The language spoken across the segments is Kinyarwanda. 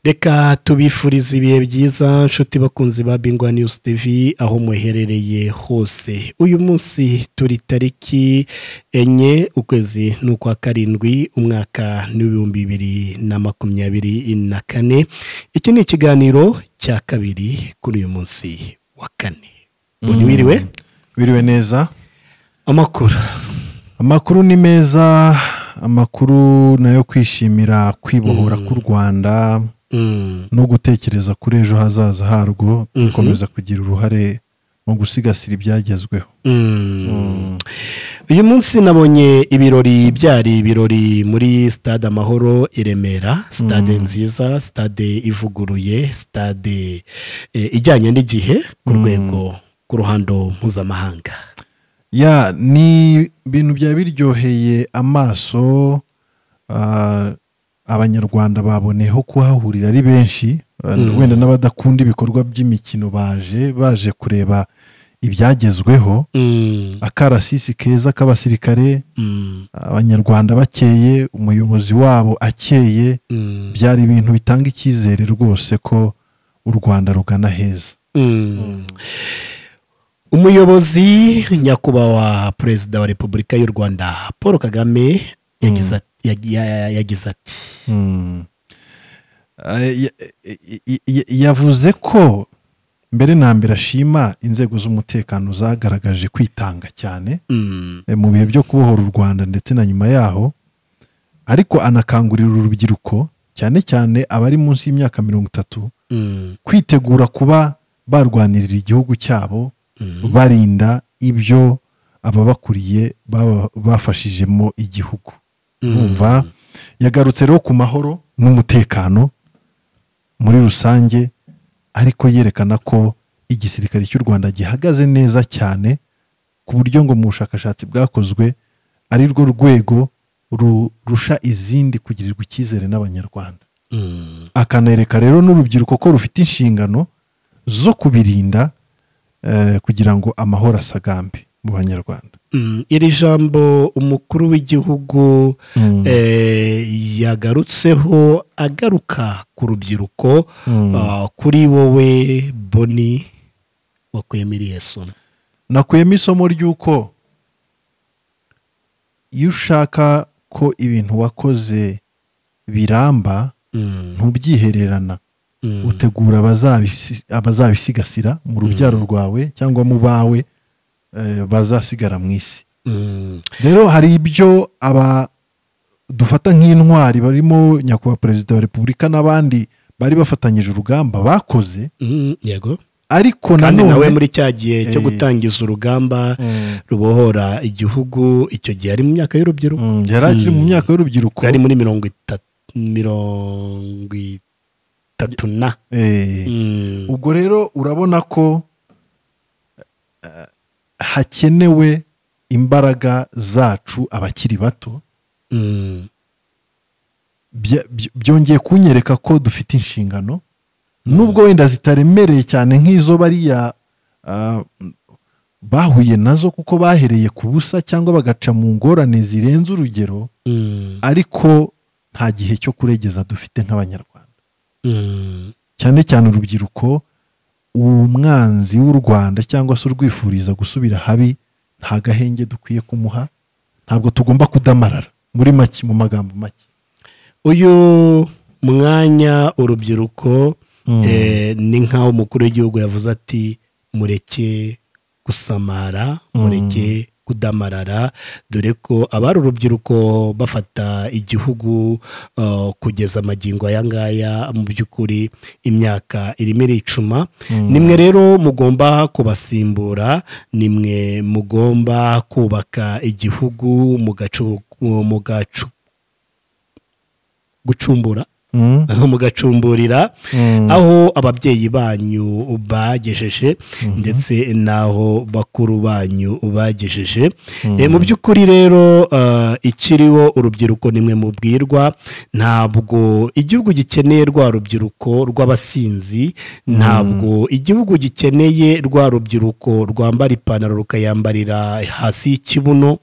reka tubifurize ibihe byiza nshuti bakunzi ba bingwa news tv aho muherereye hose uyu munsi turi tariki enye ukwezi ni ukwa karindwi umwaka n'ibihumbi bibiri na makumyabiri na kane iki ni ikiganiro cya kabiri kuri uyu munsi wa kane ubu wiriwe biriwe neza amakuru amakuru ni meza amakuru nayo kwishimira kwibohora k'u rwanda Mm, no gutekereza kuri ejo hazaza harwo Mhm. gukomeza kugira uruhare mu gusigasira ibyagezweho mm. Mm. uyu munsi nabonye ibirori byari ibirori muri stade amahoro i remera stade nziza stade ivuguruye stade eh, ijyanye n'igihe ku rwego ku ruhando mpuzamahanga ya ni ibintu byaba biryoheye amaso ah, abanyarwanda baboneyeho kuhahurira ari benshi ah, Mm. wenda n'abadakunda ibikorwa by'imikino baje baje kureba ibyagezweho Mm, akarasisi keza k'abasirikare mm, abanyarwanda bakeye umuyobozi wabo akeye mm, byari ibintu bitanga icyizere rwose ko u rwanda rugana heza mm. umuyobozi nyakubahwa perezida wa repubulika y'u rwanda paul kagame yagize ati- yagi- ya- yagize ati Mm. Eh, ya- ya- ya- yavuze ko mbere na mbere ashima inzego z'umutekano zagaragaje kwitanga cyane "Mm, eh, mu bihe byo kubohora u rwanda ndetse na nyuma yaho ariko anakangurira urubyiruko cyane cyane abari munsi y'imyaka mirongo itatu mm, kwitegura kuba barwanirira igihugu cyabo mm, barinda ibyo ababakuriye baba- bafashijemo igihugu mm." urumva yagarutse rero ku mahoro n'umutekano muri rusange ariko yerekana ko igisirikare cy'u rwanda gihagaze neza cyane ku buryo ngo mu bushakashatsi bwakozwe ari rwo rwego rurusha izindi kugirirwa icyizere n'abanyarwanda Mm, akanereka rero n'urubyiruko ko rufite inshingano zo kubirinda eh, kugira ngo amahoro asagambe mu banyarwanda mm. iri jambo umukuru w'igihugu eh, yagarutseho agaruka ku rubyiruko Mm. ah, kuri wowe boni wakuyemo iriya somo nakuyemo isomo ry'uko iyo ushaka ko ibintu wakoze biramba Mm, ntubyihererana mm, utegura abazabisi- abazabisigasira mu rubyaro rwawe cyangwa mu bawe eh, bazasigara mu isi mm, rero hari ibyo aba dufata nk'intwari barimo nyakubahwa perezida wa repubulika n'abandi bari bafatanyije urugamba bakoze mm, yego ariko kandi nawe nanone muri cya gihe cyo Eh. gutangiza urugamba Mm, rubohora igihugu icyo gihe ari mu myaka y'urubyiruko mm, yari akiri mu Mm. myaka y'urubyiruko yari muri mirongo itatu mirongo itatu na Eh, Mm, ubwo rero urabona ko eh, hakenewe imbaraga zacu abakiri bato mm, bya- by- byongeye kunyereka ko dufite inshingano nubwo wenda zitaremereye cyane nk'izo bariya ah, bahuye nazo kuko bahereye ku busa cyangwa bagaca mu ngorane zirenze urugero mm, ariko nta gihe cyo kuregeza dufite nk'abanyarwanda mm. cyane cyane urubyiruko umwanzi w'u rwanda cyangwa se urwifuriza gusubira habi nta gahenge dukwiye kumuha ntabwo tugomba kudamarara muri make mu magambo make uyu mwanya urubyiruko eh, ni nk'aho umukuru w'igihugu yavuze ati mureke gusamara mureke kudamarara dore ko abari urubyiruko bafata igihugu eh, kugeza amagingo aya ngaya mu by'ukuri imyaka irimo iricuma Mm. nimwe rero mugomba kubasimbura nimwe mugomba kubaka igihugu mugacu mugacu gucumbura Mm. mugacumburira Mm. aho ababyeyi banyu bagejeje ndetse n'aho bakuru banyu bagejeje Eh, mu by'ukuri rero eh, ikiriho urubyiruko nimwe mubwirwa ntabwo igihugu gikeneye rwa rubyiruko rw'abasinzi ntabwo igihugu gikeneye rwa rubyiruko rwambara ipantaro rukayambarira hasi y'ikibuno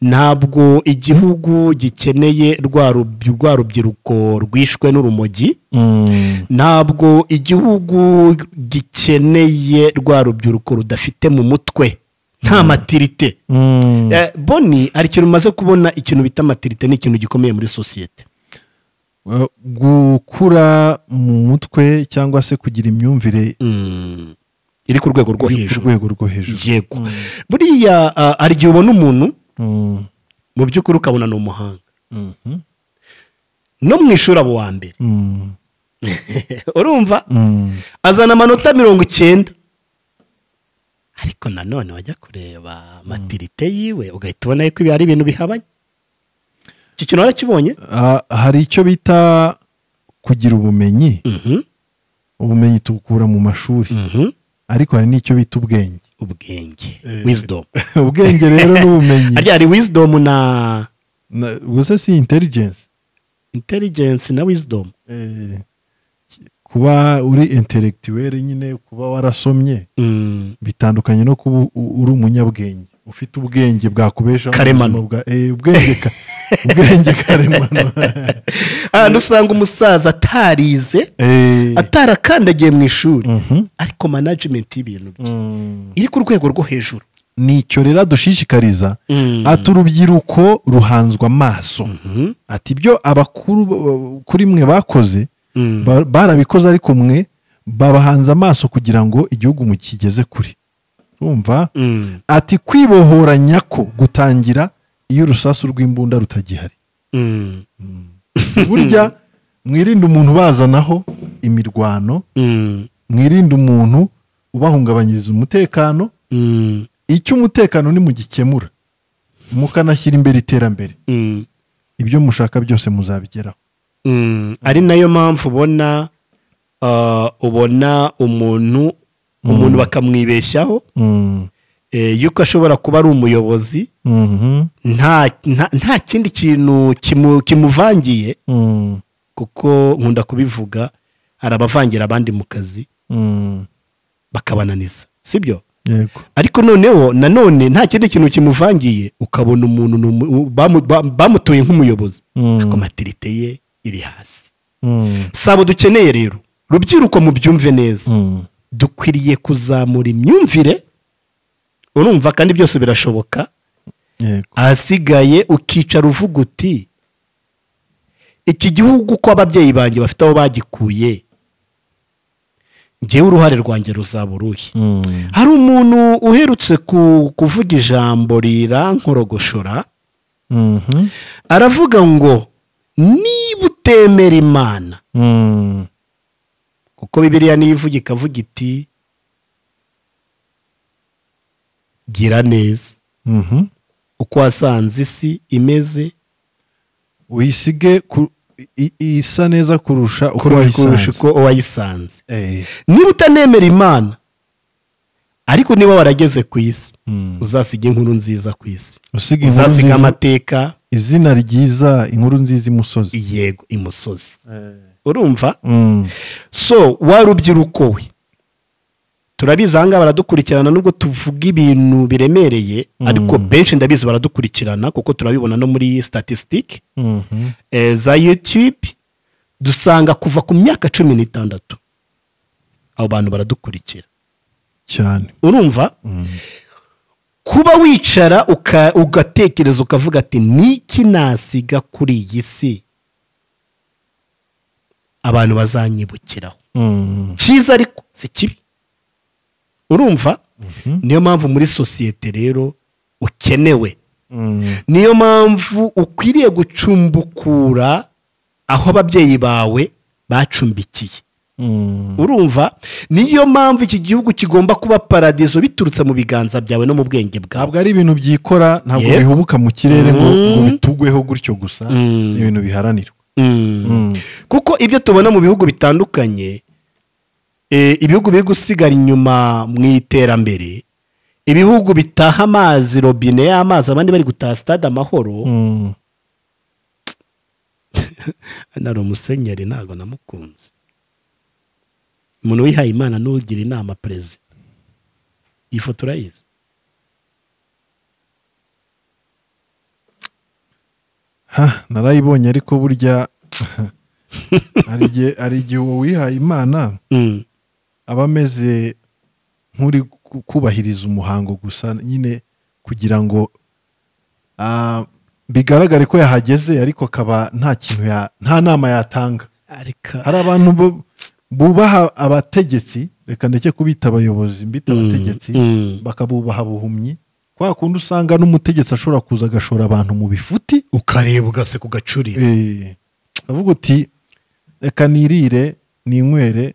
ntabwo igihugu gikeneye rwa rub- rwa rubyiruko rwishwe n'urumogi Mm. ntabwo igihugu gikeneye rwa rubyiruko rudafite mu mutwe nta matirite Mm. Eh, boni hari ikintu umaze kubona ikintu bita matirite ni ikintu gikomeye muri sosiyete Uh, gukura mu mutwe cyangwa se kugira imyumvire Mm. iri ku rwego rwo iri ku hejuru rwego rwo hejuru yego buriya ah, hari igihe ubona umuntu Mm. mu by'ukuri ukabona ni umuhanga Mhm. no mu ishuri abo wa mbere Mm. urumva Mm. azana amanota mirongo icyenda ariko nanone wajya kureba matirite yiwe ugahita ubona ko ibi ari ibintu bihabanye iki kintu warakibonye Ah, hari icyo bita kugira ubumenyi Mhm, ubumenyi tubukura mu mashuri mhm. ariko hari n'icyo bita ubwenge ubwenge wisdom ubwenge rero n'ubumenyi harya hari wisdom na Na- gusa si intelligence intelligence na wisdom Eh, kuba uri intellectuel nyine kuba warasomye Mm, bitandukanye no kuba u- uri umunyabwenge ufite ubwenge bwakubeshaho mu Karemano. buzima bwa- eh, ubwenge ka- ubwenge karemano ahantu usanga umusaza atarize Eh, atarakandagiye mu ishuri mhm. ariko management y'ibintu bye Mm. iri ku rwego rwo hejuru nicyo rero adushishikariza Mm. ati urubyiruko ruhanzwe amaso Mhm, ati ibyo abakuru b- kuri mwe bakoze mm. ba- barabikoze ariko mwe babahanze amaso kugira ngo igihugu mukigeze kure urumva Mm, ati kwibohora nyako gutangira iyo urusasu rw'imbunda rutagihari mm, burya mwirinde umuntu bazanaho imirwano mm, mwirinde umuntu ubahungabanyiriza umutekano mm, icyo umutekano nimugikemura mukanashyira imbere iterambere mm. ibyo mushaka byose muzabigeraho Mm, ari nayo mpamvu ubona ah, ubona umuntu umuntu bakamwibeshyaho Mm. eh, yuko ashobora kuba ari umuyobozi Mhm. nta nta- nta kindi kintu kimu- kimuvangiye Mm. kuko nkunda kubivuga hari abavangira abandi mu kazi Mm. bakabananiza sibyo yego ariko noneho nanone nta kindi kintu kimuvangiye ukabona umuntu ni umu- bamu- ba- bamutoye nk'umuyobozi Mm. ariko matirite ye iri hasi Mm. sabo dukeneye rero rubyiruko mubyumve neza Mm. dukwiriye kuzamura imyumvire urumva kandi byose birashoboka yego ahasigaye ukicara uvuga uti iki gihugu ko ababyeyi banjye bafite aho bagikuye ngewe uruhare rwanjye ruzaba uruhe Mm. hari umuntu uherutse ku- kuvuga ijambo rirankoragoshora Mhm. aravuga ngo niba utemera imana Mm. kuko bibiriya niyo ivuga ikavuga iti gira neza Mhm. uko wasanze isi imeze uyisige ku- i- i- isa neza kurusha uko kurusha wayisanze uko wayisanze Eh. niba utanemera imana ariko niba warageze ku isi Mm. uzasiga inkuru nziza ku isi usiga inkuru uzasiga nziza amateka izina ryiza inkuru nziza imusozi yego imusozi Eh. urumva Mm. so wa rubyiruko we turabizi ahangaha baradukurikirana nubwo tuvuga ibintu biremereye Mm. ariko benshi ndabizi baradukurikirana kuko turabibona no muri statisitike Mhm. za yutube dusanga kuva ku myaka cumi n'itandatu abo bantu baradukurikira cyane urumva Mm. kuba wicara uka- ugatekereza ukavuga ati niki nasiga kuri iyi si abantu bazanyibukiraho Mm. cyiza ariko si kibi urumva niyo mpamvu muri sosiyete rero ukenewe Mm. niyo mpamvu ukwiriye gucumbukura aho ababyeyi bawe bacumbikiye Mm. urumva niyo mpamvu iki gihugu kigomba kuba paradizo biturutse mu biganza byawe no mu bwenge bwawe ntabwo ari ibintu byikora ntabwo Yego. bihubuka mu kirere ngo Mm. ngo bitugweho gutyo gusa Mm. ni ibintu biharanirwa Mm. Mm. kuko ibyo tubona mu bihugu bitandukanye eh, ibihugu biri gusigara inyuma mu iterambere ibihugu bitaha amazi robine y'amazi abandi bari gutaha stade amahoro Mm. nari umusenyeri ntabwo namukunze umuntu wihaye imana n'ugira inama perezida iyi foto urayizi Ha, narayibonye ariko burya hari igihe hari igihe uwo wihaye imana Mm. aba ameze nk'uri ku- kubahiriza umuhango gusa nyine kugira ngo ah, bigaragare ko yahageze ariko akaba nta kintu ya- nta nama yatanga ariko hari abantu bu- bubaha abategetsi reka ndeke kubita abayobozi mbita Mm, abategetsi mm. bakabubaha buhumyi kwa kundi usanga n'umutegetsi ashobora kuza agashora abantu mu bifuti ukareba ugaseka ugacurira Eh, avuga uti reka nirire ninywere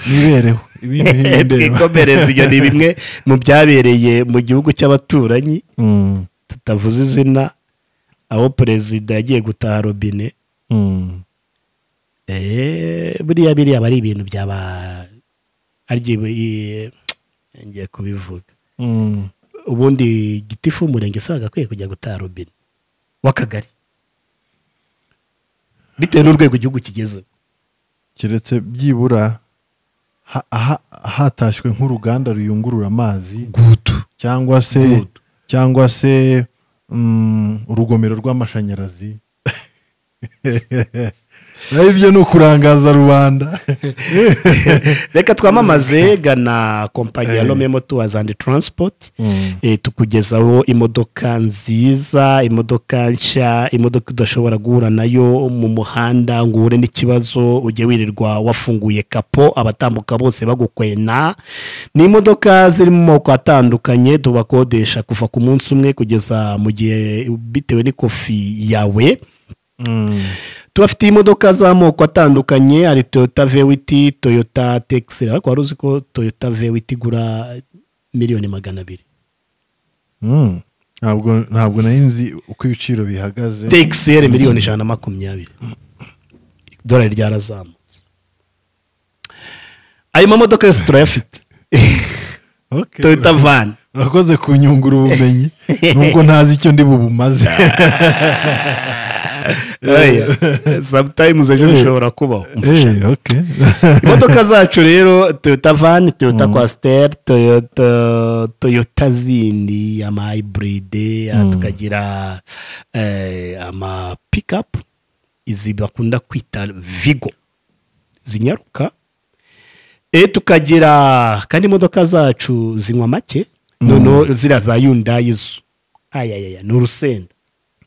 nibereho ibintu Eh, ntibindeba." twikomereze ibyo ni bimwe mu byabereye mu gihugu cy'abaturanyi Mm, tutavuze izina aho perezida yagiye gutaha robine mm, Eh, buriya biriya aba ari ibintu byaba arya ngiye kubivuga mm. ubundi gitifu w'umurenge se wagakwiye kujya gutaha robine w'akagari bitewe n'urwego igihugu kigezeho keretse byibura ha- aha- hatashywe nk'uruganda ruyungurura amazi gudu cyangwa se Good. cyangwa se mm, urugomero rw'amashanyarazi naho ibyo ni ukurangaza rubanda reka twamamaze gana kompanyi ya rome motowazi andi taransipoti Mm. tukugezaho imodoka nziza imodoka nshya imodoka udashobora guhura nayo mu muhanda ngo uhure n'ikibazo ujye wirirwa wafunguye kapo abatambuka bose bagukwena ni imodoka ziri mu moko atandukanye tubakodesha kuva ku munsi umwe kugeza mu gihe bitewe n'ikofi yawe Mm. tubafitiye imodoka z'amoko atandukanye hari toyota vewiti toyota tekiseri ariko wari uzi ko toyota vewiti igura miliyoni magana abiri Mm. ntabwo ntabwo nari nzi uko ibiciro bihagaze tekiseri miliyoni ijana na makumyabiri idolari ryarazamutse ayo mamodoka yose turayafite Okay. toyota vani urakoze kunyungura ubumenyi nubwo ntazi icyo ndi bubumaze sometimes ejo bishobora kubaho Eh, okay. imodoka zacu rero toyota vani toyota kwasiteri toyota toyota zindi ama hayiburide tukagira eh, ama pikapu izi bakunda kwita vigo zinyaruka e tukagira kandi imodoka zacu zinywa make noneho ziriya za yundayi zo ayayaya ni urusenda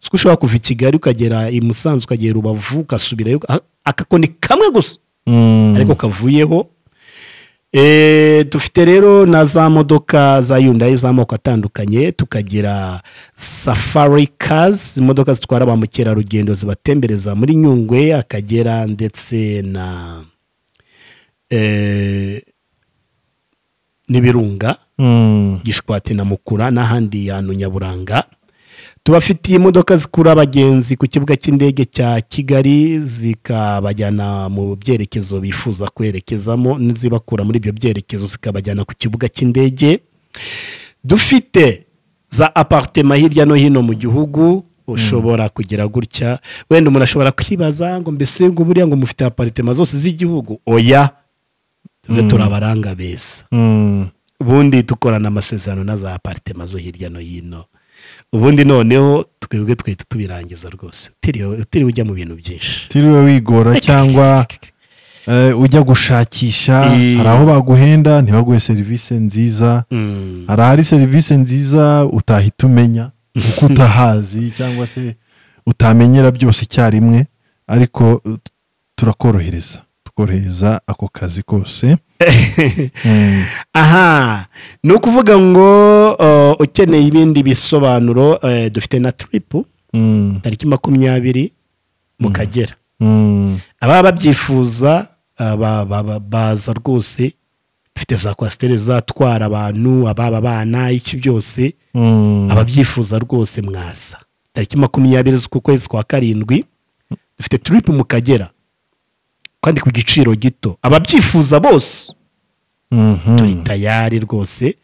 kuko ushobora kuva i kigali ukagera i musanze ukagera rubavu ugasubirayo aka- akakoni kamwe gusa Mm. ariko kavuyeho Eh, dufite rero na za modoka za yundayi z'amoko atandukanye tukagira safari cars imodoka zitwara ba mukerarugendo zibatembereza muri nyungwe akagera ndetse na eh, n'ibirunga Mm. gishwati na mukura n'ahandi hantu nyaburanga tubafitiye imodoka zikura abagenzi ku kibuga cy'indege cya kigali zikabajyana mu byerekezo bifuza kwerekezamo n'izibakura muri ibyo byerekezo zikabajyana ku kibuga cy'indege dufite za aparitema hirya no hino mu gihugu ushobora kugira gutya wenda umuntu ashobora kwibaza ngo mbese ngo buriya ngo mufite aparitema zose z'igihugu oya tujya turabaranga beza Mm. ubundi dukorana amasezerano na za aparitema zo hirya no hino ubundi noneho twebwe twahita tubirangiza rwose utiriwe utiriwe ujya mu bintu byinshi utiriwe wigora cyangwa eh, ujya gushakisha Eh. hari aho baguhenda ntibaguhe serivisi nziza Mm. hari ahari serivisi nziza utahita umenya kuko utahazi cyangwa se utamenyera byose icyarimwe ariko eh, turakorohereza tukorohereza ako kazi kose Mm. aha ni ukuvuga ngo uh, ukeneye ibindi bisobanuro eh, dufite na turipu Mm. tariki makumyabiri mu kagera Mm. ababa babyifuza ah, ba- ba- ba- baza rwose dufite za kwasiteri zatwara abantu ababa abana iki byose Mm. ababyifuza rwose mwaza tariki makumyabiri z'ukwezi kwa karindwi dufite turipu mu kagera kandi ku giciro gito ababyifuza bose Mhm. turi tayari rwose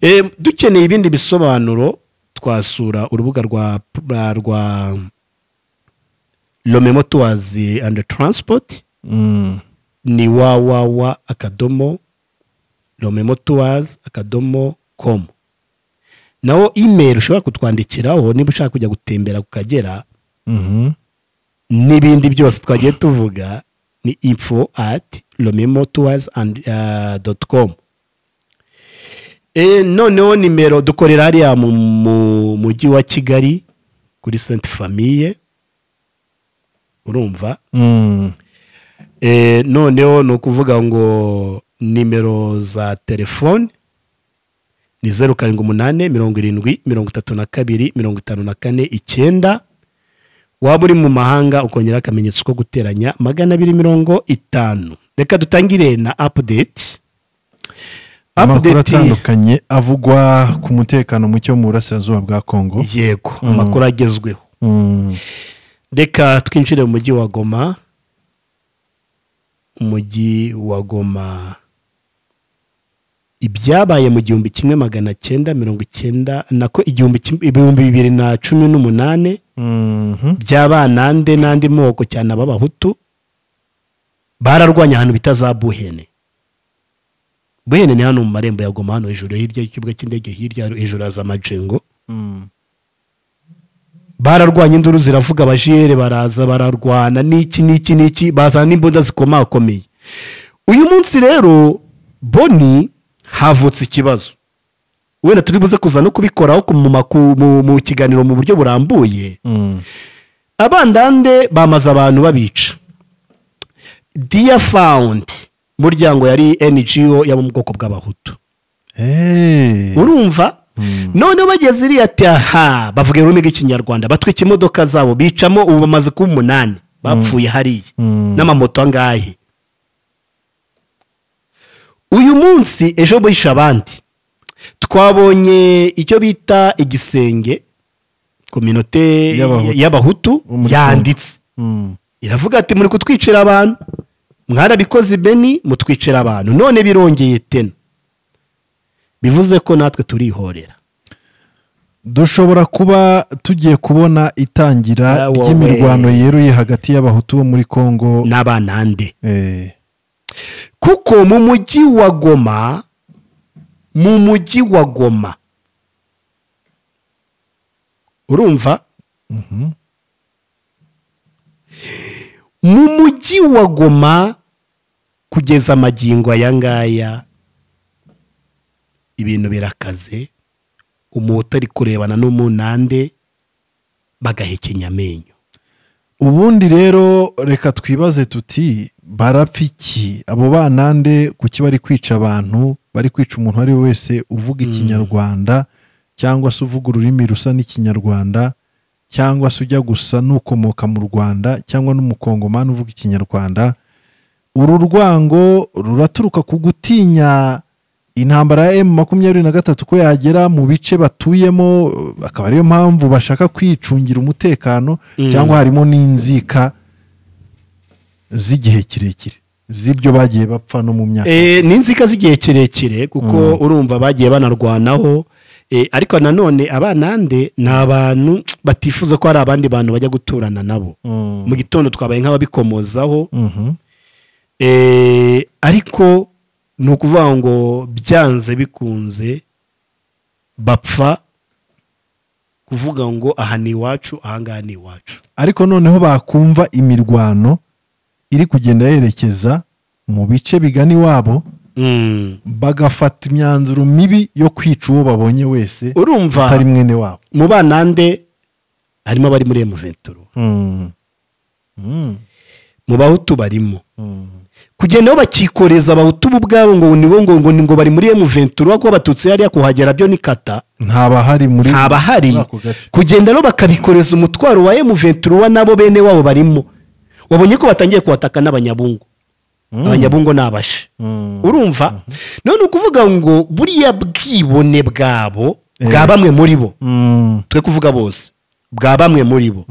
Em, dukeneye ibindi bisobanuro twasura urubuga rwa rwa- rwa rome motowazi andi taransipoti Mm. ni wawawa akadomo romemotowazi akadomo komu naho imeri ushobora kutwandikiraho niba ushaka kujya gutembera ku kagera Mhm. n'ibindi byose twagiye tuvuga ni info ati romemo tuwazi doti komu noneho nimero dukorera hariya mu mujyi wa kigali kuri senti famiye urumva noneho ni ukuvuga ngo nimero za telefoni ni zeru karindwi umunani mirongo irindwi mirongo itatu na kabiri mirongo itanu na kane icyenda waba uri mu mahanga ukongera akamenyetso ko guteranya magana abiri mirongo itanu reka dutangire na apudeti amakuru atandukanye avugwa ku mutekano muke wo mu burasirazuba bwa kongo yego amakuru agezweho reka twinjire mu mujyi wa goma umujyi wa goma ibyabaye mu gihumbi kimwe magana cyenda mirongo icyenda nako ibihumbi bibiri na cumi n'umunani by'abanande n'andi moko cyane ab'abahutu bararwanya ahantu bita za buhene buhene ni hano mu marembo ya goma hano hejuru hirya y'ikibuga cy'indege hirya hejuru haza amajengo bararwanya induru ziravuga abajiyeri baraza bararwana n'iki n'iki n'iki bazana n'imbunda zikomakomeye uyu munsi rero boni havutse ikibazo wenda turi buze kuza no kubikoraho mu kiganiro mu buryo burambuye abandande bamaze abantu babica diya fawundi umuryango yari ngo yaba mu bwoko bw'abahutu urumva noneho bageze iriya aha bavuga ururimi rw'ikinyarwanda batwika imodoka zabo bicamo ubu bamaze kuba umunani bapfuye hariya n'amamoto angahe uyu munsi ejo bishe abandi twabonye icyo bita igisenge kominote y'abahutu yanditse iravuga ati muri kutwicira abantu mwarabikoze beni mutwicira abantu none birongeye tena bivuze ko natwe turihorera dushobora kuba tugiye kubona itangira ry'imirwano yeruye hagati y'abahutu bo muri congo n'abanande kuko mu mujyi wa goma mu mujyi wa goma urumva mu mujyi wa goma kugeza amagingo aya ngaya ibintu birakaze umuntu utari kurebana n'umunande bagahekenya amenyo ubundi rero reka twibaze tuti barapfiki abo bana nde kuki bari kwica abantu bari kwica umuntu uwo ari we wese uvuga ikinyarwanda cyangwa se uvuga ururimi rusa n'ikinyarwanda cyangwa se ujya gusa n'ukomoka mu rwanda cyangwa n'umukongomani uvuga ikinyarwanda uru rwango ruraturuka ku gutinya intambara ya emu makumyabiri na gatatu ko yagera mu bice batuyemo akaba ariyo mpamvu bashaka kwicungira umutekano cyangwa harimo n'inzika z'igihe kirekire z'ibyo bagiye bapfa no mu myaka ni inzika z'igihe kirekire kuko urumva bagiye banarwanaho ariko nanone abanande ni abantu batifuza ko hari abandi bantu bajya guturana nabo mu gitondo twabaye nk'ababikomozaho ariko ni ukuvuga ngo byanze bikunze bapfa kuvuga ngo aha ni iwacu ahangaha ni iwacu ariko noneho bakumva imirwano iri kugenda yerekeza mu bice bigana iwabo bagafata imyanzuro mibi yo kwica uwo babonye wese urumva atari mwene wabo mu bana nde harimo abari muri emuventuro mu bahutu barimo kugenda aho bakikoreza abahutu bo ubwabo ngo nibo ngo ngo ngo bari muri emuventuro kuko abatutsi hariya kuhagera byo ni kata ntabahari muri ntabahari kugenda rero bakabikoreza umutwaro wa emuventuro nabo bene wabo barimo wabonye ko batangiye kuhataka n'abanyabungu abanyabungu ni abashe urumva none ukuvuga ngo buriya bwibone bwabo bwa bamwe muri bo twe kuvuga bose bwa bamwe muri bo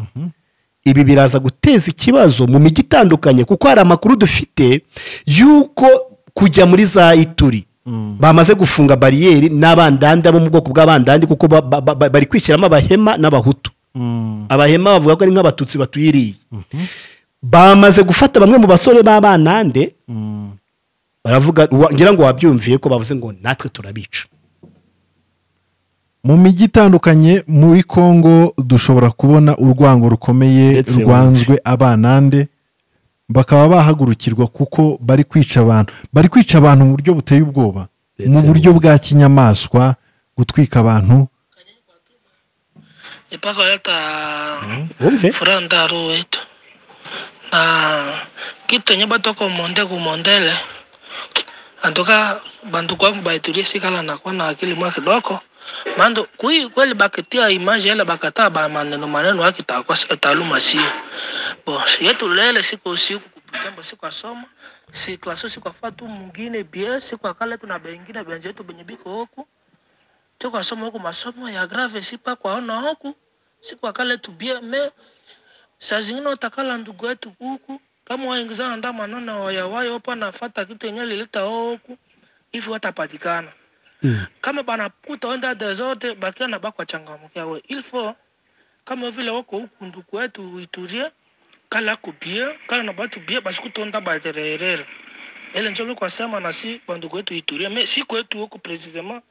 ibi biraza guteza ikibazo mu mijyi itandukanye kuko hari amakuru dufite y'uko kujya muri za ituri bamaze gufunga bariyeri n'abandanda bo mu bwoko bw'abandandi kuko bari kwishyiramo abahema n'abahutu abahema bavuga ko ari nk'abatutsi batuyiriye bamaze gufata bamwe mu basore b'abanande baravuga ngira ngo wabyumviye ko bavuze ngo natwe turabica mu mijyi itandukanye muri congo dushobora kubona urwango rukomeye Ndetse rwanzwe abanande bakaba bahagurukirwa kuko bari kwica abantu bari kwica abantu mu buryo buteye ubwoba mu Ndetse buryo bwa kinyamaswa gutwika abantu ipaka yata wumve furandaro wetu na kitu nye batoko monde ku mondele antoka bantu kwangu baitulie sikala na kuwa na akili mwa kidogo mando kui kweli bakitia image ile bakataa ba maneno maneno yake itakuwa si- taaluma sio bo si yetu lele siku usiku kupitambo siku asoma si klaso siku afatu mwingine bie siku akale tuna bengine benje yetu benye biko huku tuko asoma huku masomo ya grave sipa kwaona huku siku akale tubie me saa zingine watakala ndugu yetu huku kama waingizana nda manona wayawayo opa nafata kitu yenye lilita wao huku hivi watapatikana Mm. kama banakuta wenda dezote bakia na bakwa changamokia we ilfo kama vile wako huku ndugu yetu iturie kala kubie kala na batu bie basikutonda batererere ele njo mi kwasema na si bandugu yetu iturie me si kwetu huku precisement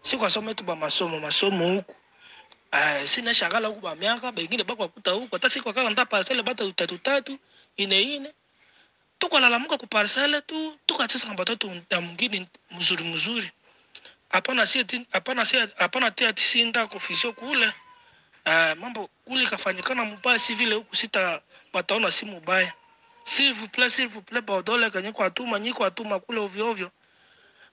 si kwasoma yetu bamasomo masomo huku Eh, sina shagala huku bamiaka bengine bakwakuta huku hata siku akala nda parcele bata utatu tatu ine ine tukalalamika ku parcele tu tukachesa batoto ya mwingine mzuri mzuri hapana si ati- hapana si hapana ti ati sinda kufisio kule uh, mambo kule kafanyikana mubaya si vile huku sita bataona si mubaya s'il vous plaît s'il vous plaît baodole kanye kwa tuma nyiko atuma kule ovyo ovyo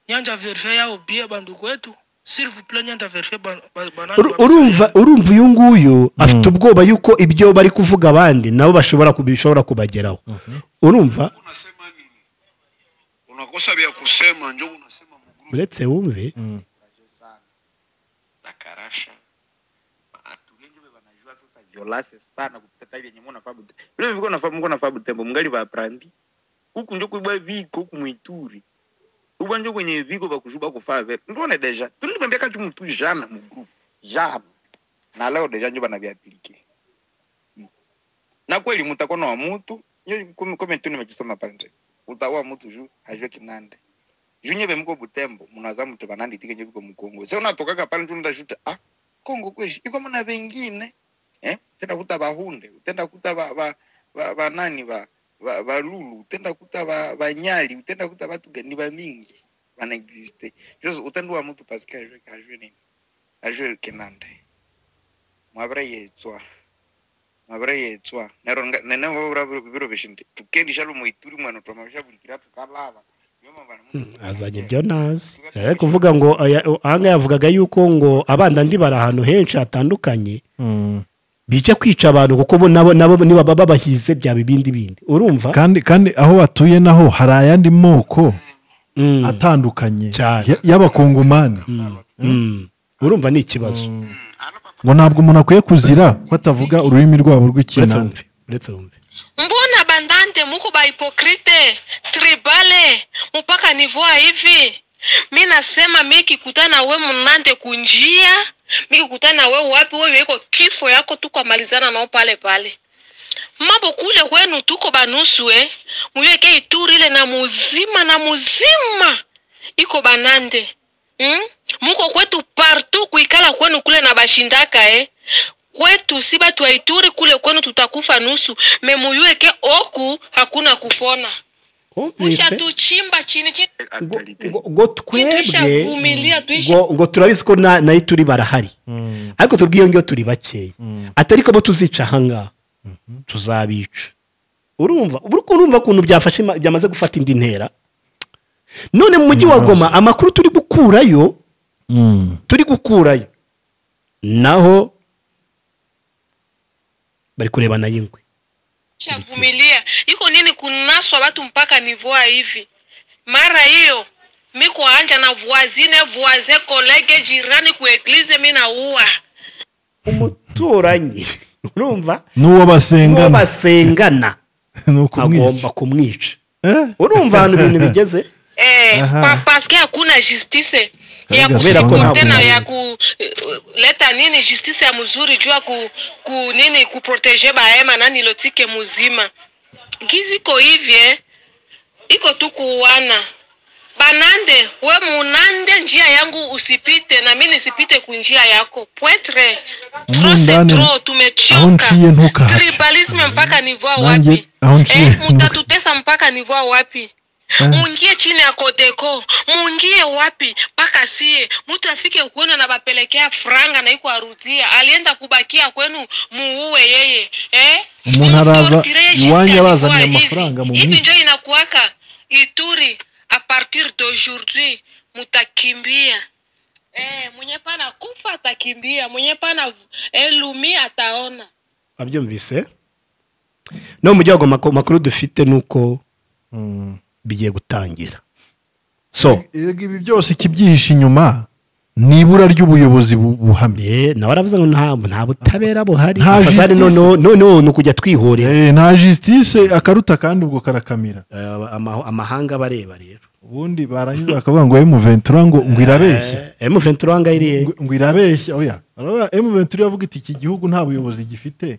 nyanja verifie yao bie bandugu wetu s'il vous plaît nyanja verifie ban, ban, banani Uru- wa- urumva urumva uyu nguyu afite ubwoba yuko ibyo bari kuvuga abandi nabo bashobora ku- bishobora kubageraho urumva unasema nini? Unakosa vya kusema, njo unasema mugrupu uretse wumve sana bakarasha watu wengi we wanajua sasa violase sana kupita tali yenye mwana fabu vile viko nafabu mko nafabu tembo mngali ba prandi huku ndio kuibwa viko huku mwituri ubwa ndio kwenye viko vya kushuba kufaa vile ndio na deja tulimwambia kati mtu jana mu group jana na leo deja ndio banaviaplike na kweli mtakono wa mtu nyo kumi kumi tu nimekisoma pande utawa mtu juu hajue kinande junyeve mko butembo munaza mtu vanandiitikenye viko mukongo se unatokaka pale ntu ndashuta ah kongo kweshi iko muna vengine eh? tenda kuta vahunde utenda kuta vanani va, va, va, nani, va, va, va lulu utenda kuta va- vanyali utenda kuta vatu gani vamingi vanaexiste jose utenda wa mutu paske ajwe ajwe nini ajwe kenande mwavira yetswa mwavira yetswa neronga nenevavura viro veshindi tukendishalo muituri mwana twamavishavulikira tukalava azanye ibyo nazi ari kuvuga ngo aya- ahanga yavugaga yuko ngo abandandi bari ahantu henshi hatandukanye bijya kwica abantu kuko bo nabo nabo niba baba bahize byaba ibindi bindi urumva kandi kandi aho batuye naho hari ayandi moko Mm, atandukanye Cyane. ya- y'abakongomani mm. urumva ni ikibazo ngo ntabwo umuntu akwiye kuzira ko atavuga ururimi rwabo uretse rw'ikinani wumve uretse wumve mbona bandante muko bahipokrite tribale mpaka nivoa hivi mi nasema mi kikutana we mnande kunjia mi kikutana we wapi wewe iko kifo yako tukamalizana nao pale pale mambo kule kwenu tuko banusu eh muweke ituri ile na muzima na muzima iko banande hmm? muko kwetu partout kuikala kwenu kule na bashindaka eh kwetu si batu ya Ituri kule kwenu tutakufa nusu memuyueke oku hakuna kupona Wumvise? mushatuchimba chini chini ngo Actualité. ngo- ngo twebwe tuishavumilia tuisha ngo ngo turabizi ko na- nayo turi barahari ariko tubwiye ngiyo turi bakeya atari ko bo tuzica ahangaha tuzabica urumva uri urumva ukuntu byafashe ma- byamaze gufata indi ntera none mu mujyi wa goma amakuru turi gukurayo Mm. turi gukurayo naho bari kurebana y'ingwe shavumilia iko nini kunaswa watu mpaka nivua hivi mara hiyo miko anja na voisine voisin kolege jirani ku eglize mi nauwa umuturanyi urumva n'uwo uwo basengana basengana ni ukumwica agomba kumwica Eh? urumva ahantu ibintu bigeze Eh, Aha. pa, paske hakuna justice ya Kaga Kubera ko nta kusuporte na buntu. ya kuleta nini justice ya mzuri juu ya ku, ku nini kuprotege bahema nani lotike muzima gizi iko hivi eh, iko tu kuuana banande we munande njia yangu usipite na mi nisipite kunjia yako pwetre tro se Mundane, tro aho nciye tumechoka ntukahace. tribalisme mpaka nivoa Nanjye wapi aho nciye Eh, ntuka- mutatutesa mpaka nivoa wapi Eh. muingie chini ya kodeko muingie wapi mpaka sie mtu afike kwenu na bapelekea franga na iko arudia alienda kubakia kwenu muue yeye eh? Umuntu araza Mtortireye jusqu'à iwanyu abazaniye kuwa hivi. amafaranga mu hivi mwiko. njo inakuwaka ituri a partir d'aujourd'hui mutakimbia eh, mwenye pana kufa atakimbia mwenye pana elumi ataona wabyumvise no mu gihugu amako- amakuru dufite ni uko Mm. bigiye gutangira so Erega ibi byose ikibyihishe inyuma ni ibura ry'ubuyobozi bu- buhamye eh, nawe aravuze ngo nta nta butabera buhari Nta fasari justice. noneho noneho ni ukujya twihorera Eh, nta jisitise akaruta kandi ubwo karakamira Eh, ama- amahanga bareba rero ubundi barangiza bakavuga ngo emuventura ngo ngo irabeshya emu ventura wanga iriye ngo ngo irabeshya oya aravuga emuventura iravuga iti iki gihugu nta buyobozi gifite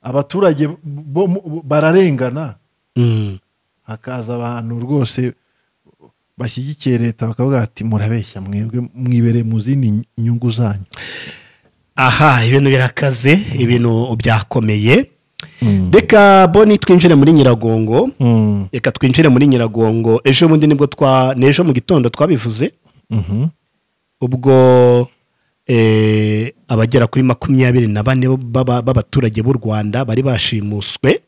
abaturage bo mu- bo- bararengana Mm. hakaza abantu rwose bashyigikiye leta bakavuga ati murabeshya mwebwe mwibereye mu zindi nyungu zanyu aha ibintu birakaze ibintu byakomeye reka boni twinjire muri nyiragongo Mm. reka twinjire muri nyiragongo ejo bundi nibwo twa ni ejo mu gitondo twabivuze Mhm. ubwo eh, abagera kuri makumyabiri na bane b'aba- b'abaturage b'u rwanda bari bashimuswe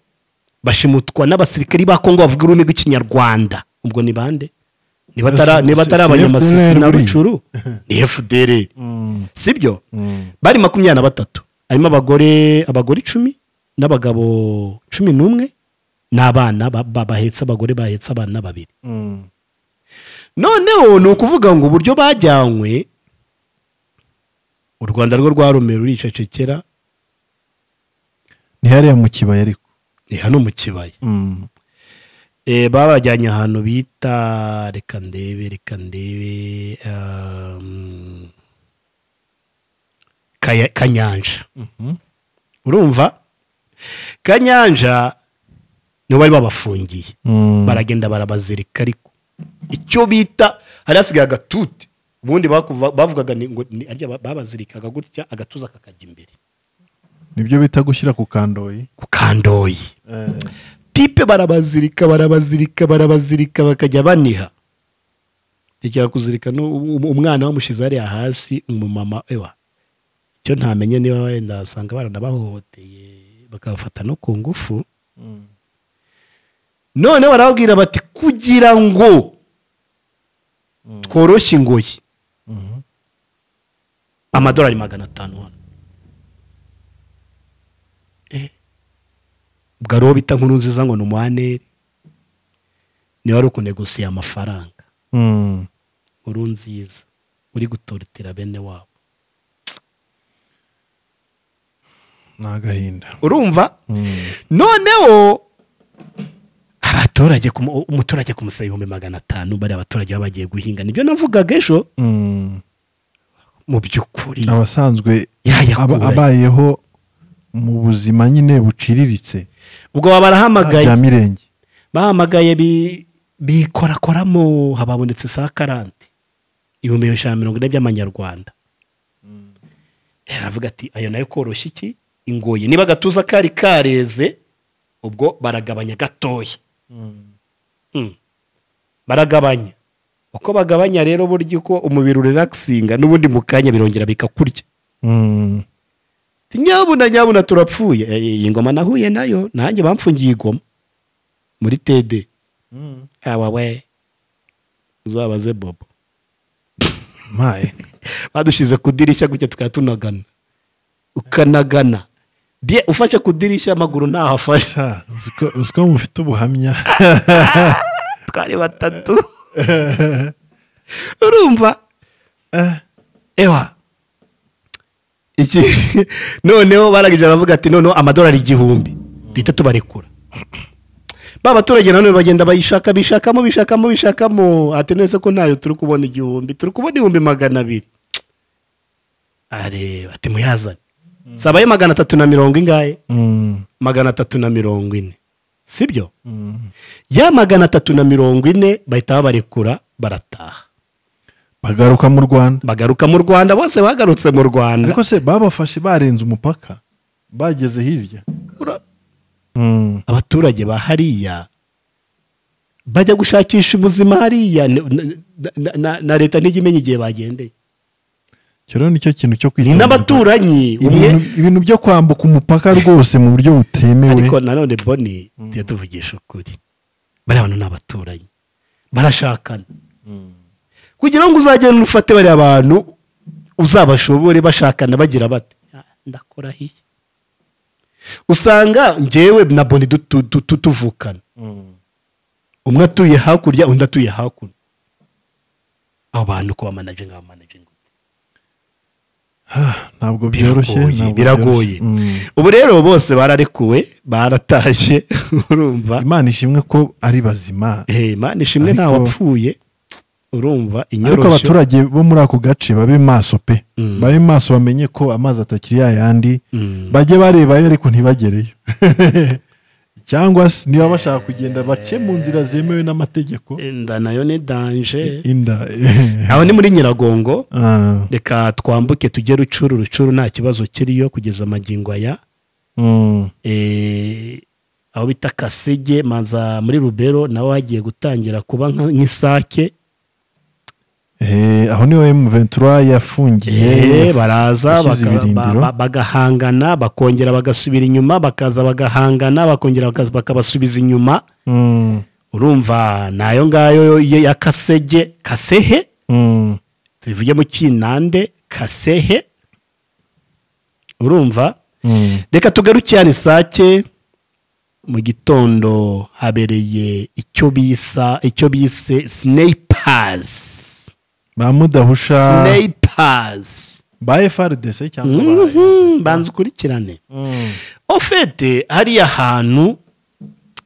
bashimutwa n'abasirikari ba kongo bavuga ururimi rw'ikinyarwanda ubwo ni bande niba atara- niba atari Se- se- abanyamasisi FDLR na buriya. rucuru ni fdr Mm. sibyo Mm. bari makumyabiri na batatu harimo abagore abagore icumi n'abagabo cumi n'umwe n'abana ba- ba- bahetse abagore bahetse abana babiri Mm. noneho ni ukuvuga ngo uburyo bajyanywe u rwanda rwo rwarumira ruricecekera ni hariya mu kibaya ariko ni hano mu kibaya Mm. Eh, babajyanye ahantu bita reka ndebe reka ndebe um, Kaya- kanyanja Mhm. urumva kanyanja niho bari babafungiye Mm. baragenda barabazirika ariko icyo bita hari hasigaye agatuti ubundi bakuva- bavugaga ni- ngo ni- harya ba- babazirikaga gutya agatuza kakajya imbere nibyo bita gushyira ku kandoyi kukandoye Eh, tipe barabazirika barabazirika barabazirika bakajya baniha tekera kuzirika no- um- um- umwana bamushyize hariya hasi umumama ewa icyo ntamenya niba wenda usanga baranabahohoteye bakabafata no ku ngufu mm. none barababwira bati kugira ngo Mm. tworoshye ingoyi Mhm. amadolari magana atanu hano Eh. ubwo ari uwo bita nkuru nziza ngo ni umuhaneri niwe wari ukunegosiye amafaranga Mm. nkuru nziza uri gutorotera bene wabo ni agahinda urumva Mm. noneho abaturage kumu- umuturage kumusaba ibihumbi magana atanu bari abaturage baba bagiye guhinga nibyo navugaga ejo Mm. mu by'ukuri abasanzwe aba- yayakura abayeho mu buzima nyine buciriritse ubwo baba barahamagaye bya mirenge bahamagaye bi- bikorakoramo hababonetse saa karante ibihumbi ijana na mirongo ine by'amanyarwanda aravuga ati ayo nayo koroshya iki ingoyi niba agatuza kari kareze ubwo baragabanya gatoya Mm. baragabanya uko bagabanya rero burya uko umubiri urelaxinga n'ubundi mu kanya birongera bikakurya Mm. Ati, nyabuna nyabuna turapfuye Eh, iyi ngoma nahuye nayo nanjye bamfungiye igoma muri tede Mm. awa we uzabaze bobo maye badushize ku dirishya gutya tukaba tunagana ukanagana bie ufashe ku dirishya amaguru ntaho afashe sha uziko uziko mufite ubuhamya twari batatu urumva Eh, ewa iki noneho baragije baravuga ati noneho amadolari igihumbi duhita tubarekura ba baturage nanone bagenda bayishaka bishakamo bishakamo bishakamo ati nese ko ntayo turi kubona igihumbi turi kubona ibihumbi magana abiri areba ati muyazane sabaye magana atatu na mirongo ingahe mm. magana atatu na mirongo ine sibyo Mm. ya magana atatu na mirongo ine bahita babarekura barataha bagaruka mu rwanda bagaruka mu rwanda bose bagarutse mu rwanda ariko se babafashe barenze umupaka bageze hirya Ura- Mm. abaturage ba hariya bajya gushakisha ubuzima hariya n- n- na- na- na leta ntijya imenya igihe bagendeye icyo rero nicyo kintu cyo ni kwitonda n'abaturanyi umwe ibintu ibintu byo kwambuka umupaka rwose mu buryo butemewe ariko nanone boni tujya tuvugisha ukuri bariya bantu ni abaturanyi barashakana kugira ngo uzagenda ufate bariya bantu uzabashobore bashakana bagira bate ndakora hiya usanga njyewe na boni du- tu- tu- tu- tuvukana umwe atuye hakurya undi atuye hakuno abo bantu kuba manaje nk'aba manaje ntabwo biragoye byoroshye ntabwo biragoye byoroshye. Mm. ubu rero bose bararekuwe baratashye urumva imana ishimwe ko ari bazima Eh, imana ishimwe Ariko- nta wapfuye urumva ariko inyoroshyo abaturage bo muri ako gace babe maso pe Mm. babe maso bamenye ko amazi atakiri yayandi Mm. bajye barebayo ariko ntibagereyo cyangwa se niba bashaka kugenda bace mu nzira zemewe n'amategeko inda nayo ni danje inda aho ni muri nyiragongo Ah, reka twambuke tujye rucuru rucuru nta kibazo kiriyo kugeza amagingo aya mm, Eh, aho bita kasege maza muri rubero naho hagiye gutangira kuba nka- nk'isake eh, aho niho emuventura Eh, yafungiye baraza yashyize baka- ibirindiro. ba- ba- bagahangana bakongera bagasubira inyuma bakaza bagahangana bakongera bakaza- bakabasubiza inyuma Mm, urumva nayo ngayo ye- ya kasege kasehe mm, tubivuge mu kinande kasehe urumva mm. reka tugaruke hano isake mu gitondo habereye icyo bisa icyo bise sineyipazi ba mudahusha sineyipazi ba frdc cyangwa ba- Mhm, banza ukurikirane Mm, ofete hariya hantu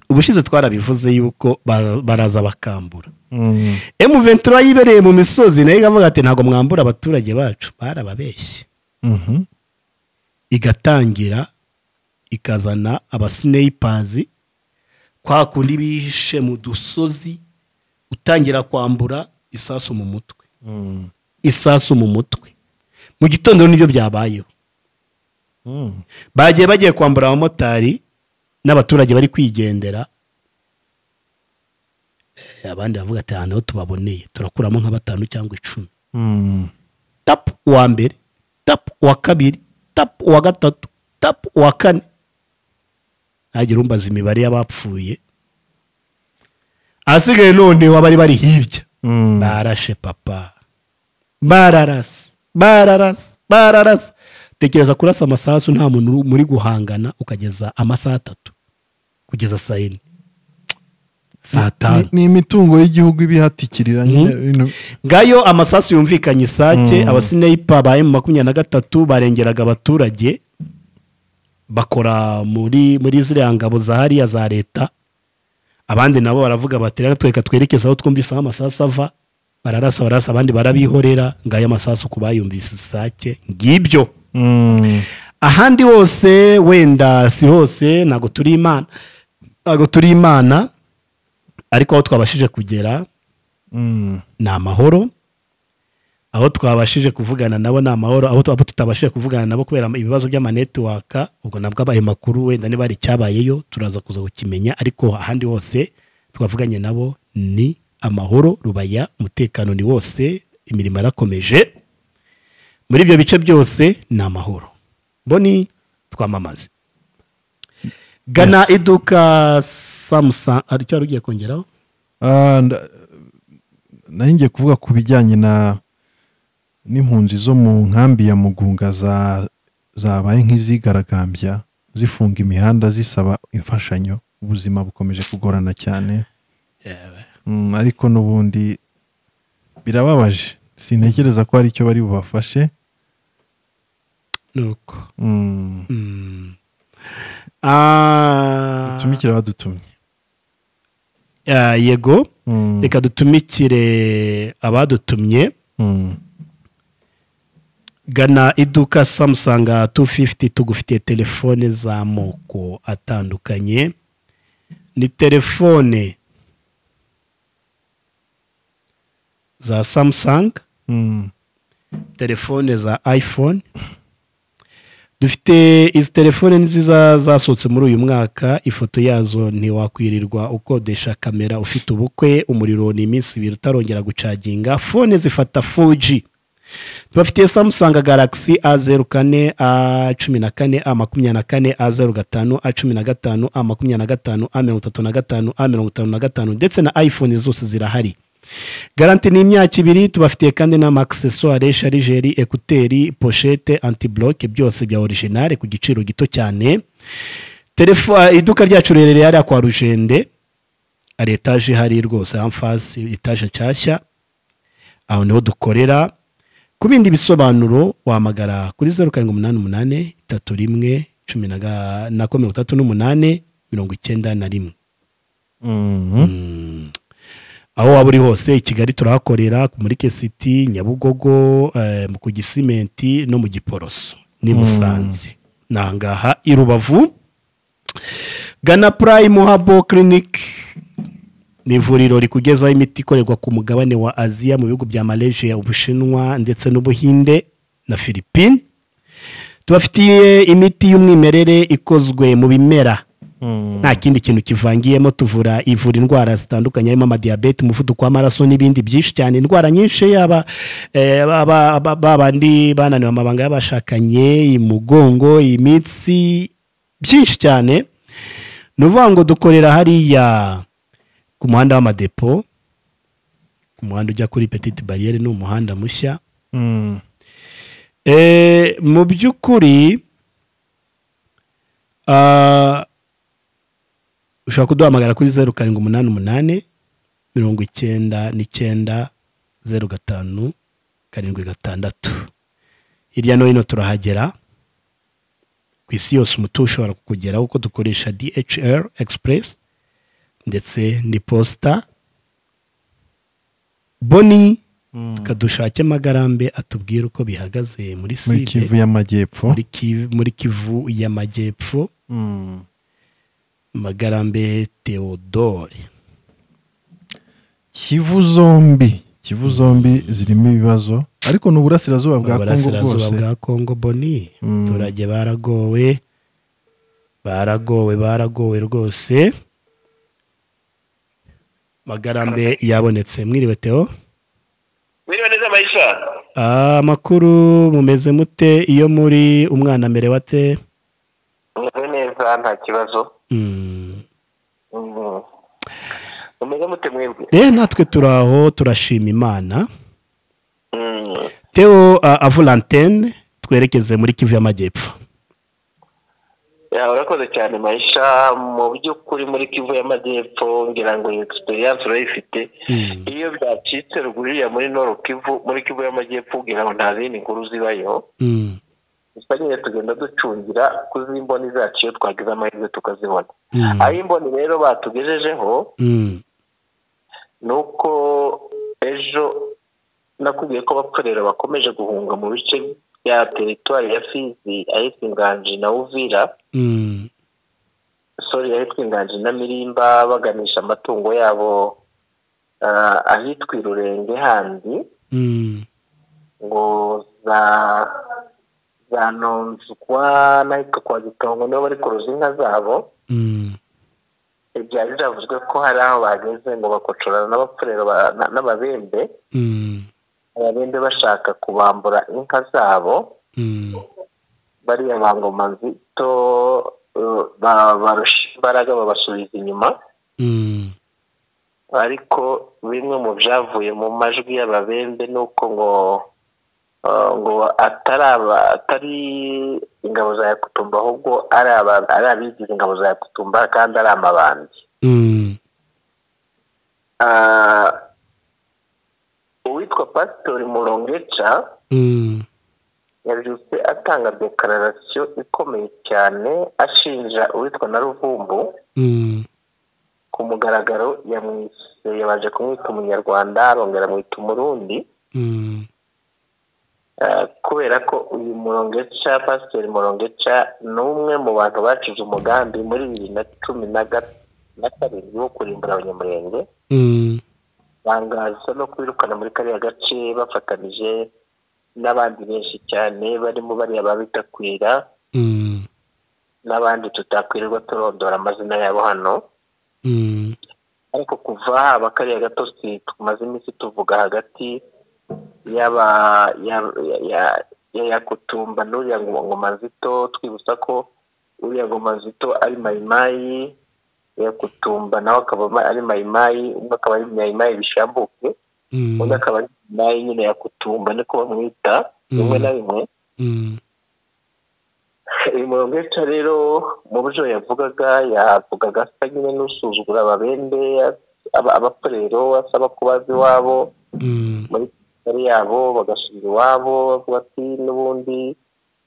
ubushize twarabivuze yuko ba- baraza bakambura mm. emu ventura yibereye mu misozi nayo ikavuga ati ntabwo mwambura abaturage bacu barababeshye Mhm. igatangira ikazana abasineyipazi kwa kundi bihishe mu dusozi utangira kwambura isasu mu mutwe Mm. isasu mu mutwe mu gitondo nibyo byabayeho Mm. bagiye bagiye kwambura abamotari n'abaturage bari kwigendera Eh, abandi bavuga ati ahantu ho tubaboneye turakuramo nka batanu cyangwa icumi Mm. tapu uwa mbere tapu uwa kabiri tapu uwa gatatu tapu uwa kane ntagira umbaza imibare y'abapfuye ahasigaye noneho abari bari hirya Mm. barashe papa bararasa bararasa bararasa tekereza kurasa amasasu nta muntu uri- muri guhangana ukageza amasaha atatu kugeza saa yine saa tanu Ni- ni imitungo y'igihugu iba ihatikirira nyine bino- ngayo amasasu yumvikanye isake abasineyipa ba emu makumyabiri na gatatu barengeraga abaturage bakora muri muri ziriya ngabo za hariya za leta abandi nabo baravuga bati reka twereka twerekeze aho twumvise aho amasasu ava bararasa bararasa abandi barabihorera ngayo amasasu ku bayumvise isake ngibyo Mm. ahandi hose wenda si hose ntabwo turi imana ntabwo turi imana ariko aho twabashije kugera Mm. ni amahoro aho twabashije kuvugana nabo ni amahoro aho twaba tutabashije kuvugana nabo kubera ibibazo by'amanetiwaka ubwo nabwo abaye makuru wenda niba hari icyabayeyo turaza kuza kukimenya ariko ahandi hose twavuganye nabo ni amahoro rubaya umutekano ni wose imirimo irakomeje muri ibyo bice byose ni amahoro mboni twamamaze gana iduka samusanga aricyo wari ugiye kongeraho Ah, nda- nari ngiye kuvuga ku bijyanye na n'impunzi zo mu nkambi ya mugunga za zabaye nk'izigaragambya zifunga imihanda zisaba imfashanyo ubuzima bukomeje kugorana cyane Mm, ariko n'ubundi birababaje sintekereza ko hari icyo bari bubafashe nuko Mm, Ah, tumikira badutumye ah, yego Mm, reka dutumikire abadutumye mm, gana iduka samusanga 250 tugufitiye telefone z'amoko atandukanye ni telefone za samsung Mm. telefone za iphone dufite izi telefone nziza zasohotse muri uyu mwaka ifoto yazo ntiwakwirirwa ukodesha kamera ufite ubukwe umuriro ni iminsi ibiri utarongera gucaginga fone zifata 4G tubafitiye samusanga garagisi a zeru kane a cumi na kane a makumyabiri na kane a zeru gatanu a cumi na gatanu a makumyabiri na gatanu a mirongo itatu na gatanu a mirongo itanu na gatanu ndetse na iphone zose zirahari garanti ni imyaka ibiri tubafitiye kandi n'amaakisesware sharijeri ekuteri poshete antiboloke byose bya orijinale ku giciro gito cyane Telefo- iduka ryacu rirereye hariya kwa rujende hari etaje ihari rwose amfasi etaje nshyashya aho niho dukorera ku bindi bisobanuro wahamagara kuri zeru karindwi umunani umunani itatu rimwe cumi na ga- na ko mirongo itatu n'umunani mirongo icyenda na rimwe Mm. aho waba uri hose i kigali turahakorera muri kesiti nyabugogo eh, mu- ku gisimenti no mu giporoso ni musanze ni ahangaha i rubavu gana purayimu habo kiriniki ni ivuriro rikugezaho imiti ikorerwa ku mugabane wa aziya mu bihugu bya malaysia ubushinwa ndetse n'ubuhinde na philippine tubafitiye imiti y'umwimerere ikozwe mu bimera nta kindi kintu kivangiyemo tuvura ivura indwara zitandukanye harimo amadiyabete umuvuduko w'amaraso n'ibindi byinshi cyane indwara nyinshi yaba eh, baba- ba- ba bandi bananiwe amabanga y'abashakanye imugongo imitsi byinshi cyane ni ukuvuga ngo dukorera hariya ku muhanda w'amadepo ku muhanda ujya kuri petite bariyeri ni umuhanda mushya Mm. Eh, mu by'ukuri ah, ushobora kuduhamagara kuri zeru karindwi umunani umunani mirongo icyenda n'icyenda zeru gatanu karindwi gatandatu hirya no hino turahagera ku isi yose umutungo ushobora kukugeraho kuko dukoresha dhr express ndetse n'iposita boni tukadushake magarambe atubwire uko bihagaze muri muri side kivu y'amajyepfo muri Kivu- muri kivu y'amajyepfo Mm. magarambe theodore kivu zombi kivu zombi zirimo ibibazo ariko ni uburasirazuba bwa kongo uburasirazuba bwose bwa kongo boni Mm. abaturage baragowe baragowe baragowe rwose magarambe yabonetse mwiriwe teo wiriwe neza maisha Ah, amakuru mumeze mute iyo muri umwana amerewe ate meze neza nta kibazo Mm. Mm. mumeze mute mwebwe Eh, natwe turi aho turashima imana Mm. teo uh, avulantene twerekeze muri kivu y'amajyepfo Ya, urakoze cyane maisha mu by'ukuri muri kivu y'amajyepfo ngira ngo iyo egisperiyanse urayifite Mm. iyo byacitse ruguru iriya muri noro kivu muri kivu y'amajyepfo ngira ngo nta zindi nkuru zibayo Mm. gusa nyine tugenda ducungira kuzimboni zacu iyo twagize amahirwe tukazibona Mm. aho imboni rero batugejejeho Mm. ni uko ejo nakubwiye ko abapfurera bakomeje guhunga mu bice bya teritwari ya fizi ahitwa inganji na uvira Mm. sori ahitwa inganji na mirimba baganisha amatungo yabo ah, ahitwa irurenge handi Mm. ngo za za nonzwa n'ahitwa kwa gitongo nibo bari kuruza inka zabo Mm. ibya biravuzwe ko hari aho bageze ngo bakocorana n'abapfurera ba- na- n'ababembe Mm. ababembe bashaka kubambura inka zabo Mm. bariya bangoma nzito eh, ba- barusha imbaraga babasubiza inyuma Mm. ariko bimwe mu byavuye mu majwi y'ababembe ni uko ngo eh, ngo atari aba- atari ingabo za yakutumba ahubwo ari aba- ari abigize ingabo za yakutumba kandi ari amabandi Mm. Ah, uwitwa pasitori murongeca Mm. yabyutse atanga dekararasiyo ikomeye cyane ashinja uwitwa na ruvumbu Mm. ku mugaragaro yamwise yabanje kumwita umunyarwanda arongera amwita umurundi Mm. eh, kubera ko uyu murongeca pasiteri murongeca ni umwe mu bantu bacize umugambi muri bibiri na cumi na ga- na karindwi wo kurimbura abanyamurenge Mm. batangaza no kubirukana muri kariya gace bafatanije n'abandi benshi cyane barimo bariya babitakwira Mm, n'abandi tutakwirirwa turondora amazina yabo hano mm, ariko kuva haba kariya gatosi tumaze iminsi tuvuga hagati yaba ya- ya- ya- ya yakutumba n'uriya ngo- ngoma nzito twibutsa ko uriya ngoma nzito ari mayimayi yakutumba nawe akaba ma- ari mayimayi umwe akaba ari mayimayi bishambuke mm, undi akaba ari mayimayi nyine yakutumba niko bamwita rimwe na rimwe mm, uyu murongo w'ica rero mu buryo yavugaga yavugaga asa nyine n'usuzugura ababembe aba- abakorero asaba kubaza iwabo mm, muri kigali yabo bagasubira iwabo bavuga ati n'ubundi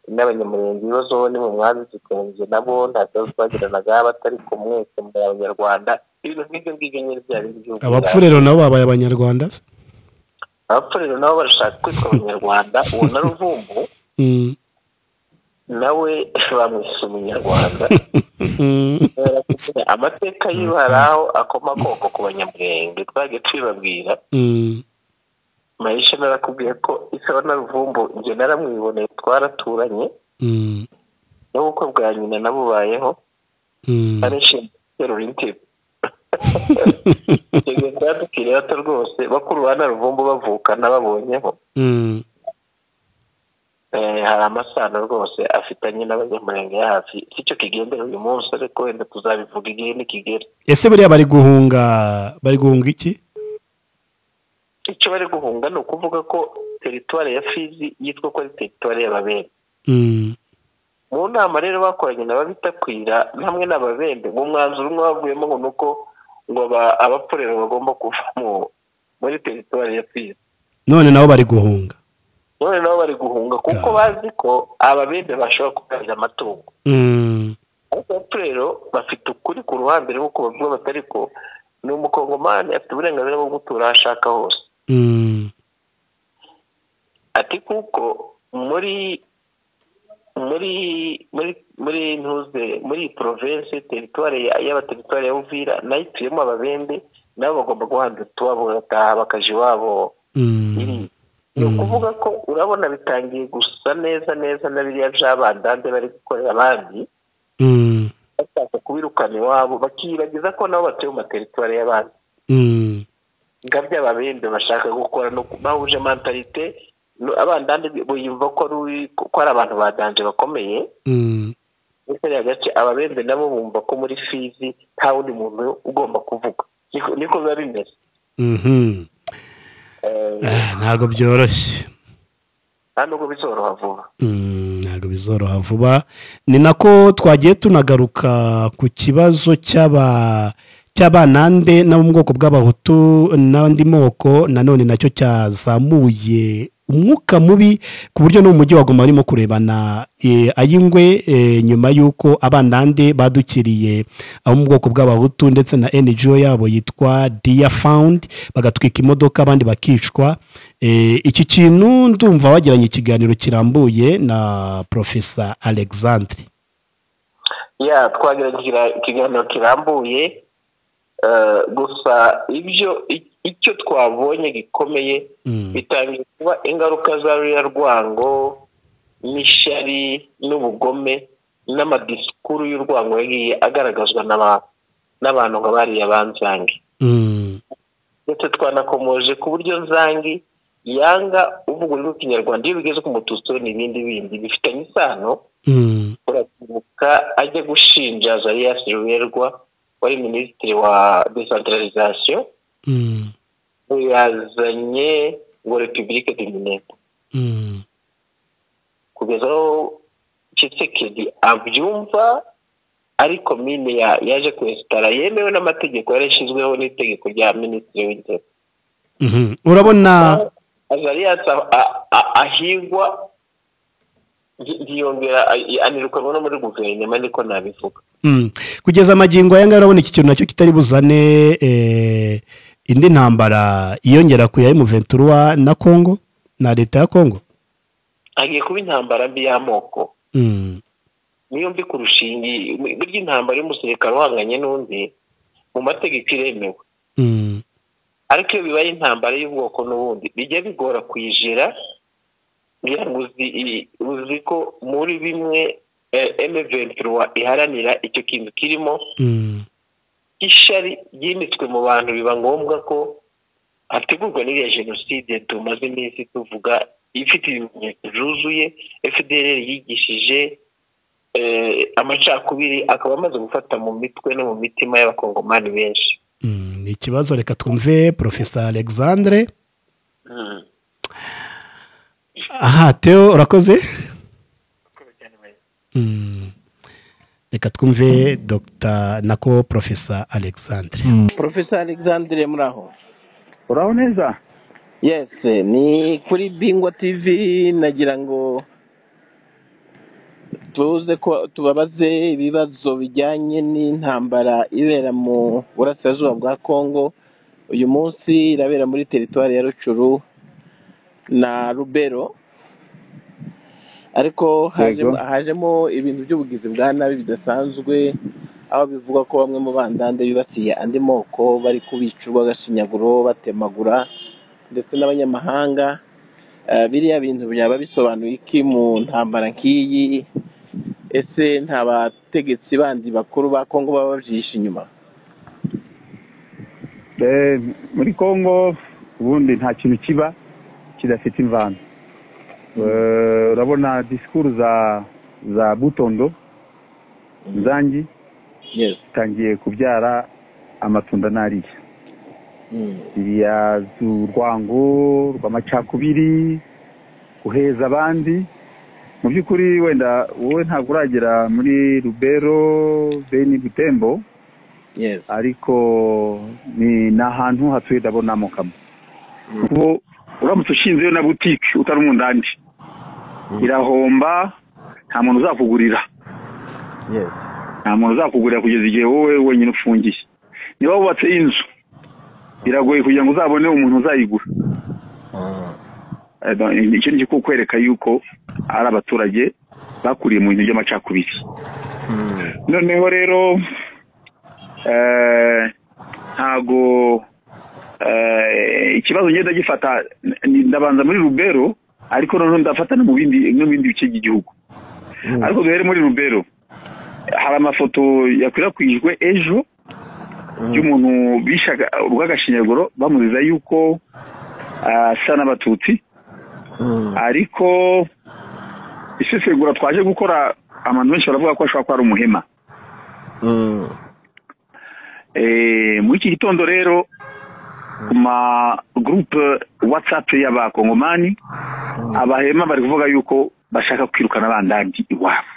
n'abanyamurenge ibibazo ni mu mwazi tukarenge nabo nta kibazo bagiranaga batari ku mwese mu banyarwanda ibintu nk'ibyo ngibyo nyine byari by'ubwira abapfu rero nabo babaye abanyarwanda se abapfurero nabo barashaka kwitwa abanyarwanda uwo na ruvumbu Mm, nawe bamwise umunyarwanda mm, amateka yiwe hari aho akomakoko ku banyamurenge twagiye tubibabwira mm, mayisha narakubwiye ko isaba na ruvumbu njye naramwiboneye twaraturanye mm, n'ubukwe bwa nyina nabubayeho mm. arishinzwe guterura intebe ibyo byadukiriye bato rwose bakuru ba na ruvumbu bavukana babonyeho Mm, Eh, hari amasano rwose afitanye n'abanyamurenge hafi sicyo kigendera uyu munsi ariko wenda tuzabivuga igihe nikigera ese buriya bari guhunga bari guhunga iki icyo bari guhunga ni ukuvuga ko teritwari ya fizi yitwa ko ari teritwari y'ababembe Mm, mu nama rero bakoranye n'ababitakwira hamwe n'ababembe mu mwanzuro umwe bavuyemo ngo ni uko ngo aba- abaporero bagomba kuva mu- muri teritwari ya fizi none nabo bari guhunga none nabo bari guhunga kuko Ga. bazi ko ababembe bashobora kugarira amatungo Mm, ariko abaporero bafite ukuri ku ruhande nk'uko bavuga batari ko ni umukongomani afite uburenganzira bwo gutura aho ashaka hose mm, ati kuko muri muri muri muri ntuze muri iyi province teritwari y'abateritwari ya Uvira nayo ituyemo ababembe nabo bagomba guhanda utuwabo bagataha bakaja iwabo iri mm, ni ukuvuga ko urabona bitangiye gusa neza neza na biriya by'abandande bari gukorera abandi mm, bashaka kubirukana iwabo bakiyibagiza ko nabo batuye mu materitwari y'abandi mm, nga by'ababembe bashaka gukora no ku- bahuje mentalite no- abandande biyumva ko ari uwi- ko ari abantu badanje bakomeye mm, muri kariya gace ababembe nabo bumva ko muri fizi nta wundi muntu ugomba kuvuga Niko- niko biba bimeze mhm. Ah, ntabwo byoroshye nta nubwo bizoroha vuba Mm, ntabwo bizoroha vuba ni nako twagiye tunagaruka ku kibazo cy'aba cy'abanande n'abo mu bwoko bw'abahutu n'andi moko nanone nacyo cyazamuye umwuka mubi ku buryo no mu mujyi waguma barimo kurebana eh, ay'ingwe eh, nyuma y'uko abanande badukiriye abo mu bwoko bw'abahutu ndetse na ngo yabo yitwa diya fawundi bagatwika imodoka abandi bakicwa Eh, iki kintu ndumva wagiranye ikiganiro kirambuye na profesa alexandre ya twagira ikiga- ikiganiro kirambuye eh, gusa ibyo i- icyo twabonye gikomeye Mm, bitangiye kuba ingaruka za ruriya rwango n'ishyari n'ubugome n'amadisikuru y'urwango yagiye agaragazwa n'aba- n'abantu nka bariya banzange mm, ndetse twanakomoje ku buryo nzangi yanga uvuga ururimi rw'ikinyarwanda iyo bigeze ku mututsi we n'ibindi bindi bifitanye isano mm, urakibuka ajya gushinja zariya siruberwa wari minisitiri wa desantaralizasiyo mm, ngo yazanye ngo repubulike dominete mm, kugeza aho kisekedi abyumva ariko mine ya- yaje kwesitara yemewe n'amategeko yarashyizweho n'itegeko rya minisitiri w'intebe mhm. urabona azariyasi ahigwa ngi- ngiyongera a- anirukanwa no muri guverinoma niko nabivuga Mm. kugeza amagingo aya ngaya urabona iki kintu nacyo kitari buzane eh, indi ntambara yiyongera ku ya emuventura na kongo na leta ya kongo hagiye kuba intambara mbi y'amoko Mm, niyo mbi kurusha iyi ngiyi burya intambara y'umusirikare uhanganye n'undi mu mategeko iremewe mm, ariko iyo bibaye intambara y'ubwoko n'ubundi bijya bigora kuyijira ngira ngo uzi i- uzi ko muri bimwe emeventuruwa iharanira icyo kintu kirimo Mm. ishari ryimitswe mu bantu biba ngombwa ko hategurwa n'iriya jenoside tumaze iminsi tuvuga ifite ibimenyetso byuzuye fdr yigishije eh, amacakubiri akaba amaze gufata mu mitwe no mu mitima y'abakongomani benshi Mm, ni ikibazo reka twumve profesa alexandre aha teo urakoze Mm. reka twumve dr nako profesa alexandre profesa alexandre muraho uraho neza yes ni kuri bingwa tv nagira ngo tuze ko tubabaze ibibazo bijyanye n'intambara ibera mu burasirazuba bwa congo uyu munsi irabera muri teritwari ya rucuru na rubero ariko hajemo, hajemo ibintu by'ubugizi bwa nabi bidasanzwe aho bivugwa ko bamwe mu bandande bibasiye andi moko bari kubica urw'agashinyaguro batemagura ndetse n'abanyamahanga Eh, biriya bintu byaba bisobanuye iki mu ntambara nk'iyi ese nta bategetsi bandi bakuru ba kongo baba babyishe inyuma Eh, muri congo ubundi nta kintu kiba kidafite imvano Eh, urabona disikuru za za butondo zangi yes zitangiye kubyara amatunda nariya Mm. ziriya z'urwango rw'amacakubiri guheza abandi mu by'ukuri wenda wowe ntabwo uragera muri rubero beni butembo yes ariko ni ni ahantu hatuye ndabonamo kamwe kuko uramutse ushinzeyo na butike utari umundandi irahomba nta muntu uzakugurira yes nta muntu uzakugurira kugeza igihe wowe wenyine ufungiye niba wubatse inzu biragoye kugira ngo uzabone umuntu uzayigura Eh, no, icyo ni kukwereka yuko ari abaturage bakuriye mu bintu by'amacakubiri noneho rero eh, ntago eh, ikibazo ngenda gifata ni- ndabanza muri rubero ariko noneho ndafata no mu bindi no mu bindi bice by'igihugu ariko duhere muri rubero hari amafoto yakwirakwijwe ejo y'umuntu bishaga urw'agashinyaguro bamuziza yuko ah, asa n'abatutsi ariko isesengura twaje gukora abantu benshi baravuga ko ashobora kuba ari umuhema Eh, muri iki gitondo rero ku ma gurupe watsapu y'abakongomani abahema bari kuvuga yuko bashaka kwirukana bandandi iwabo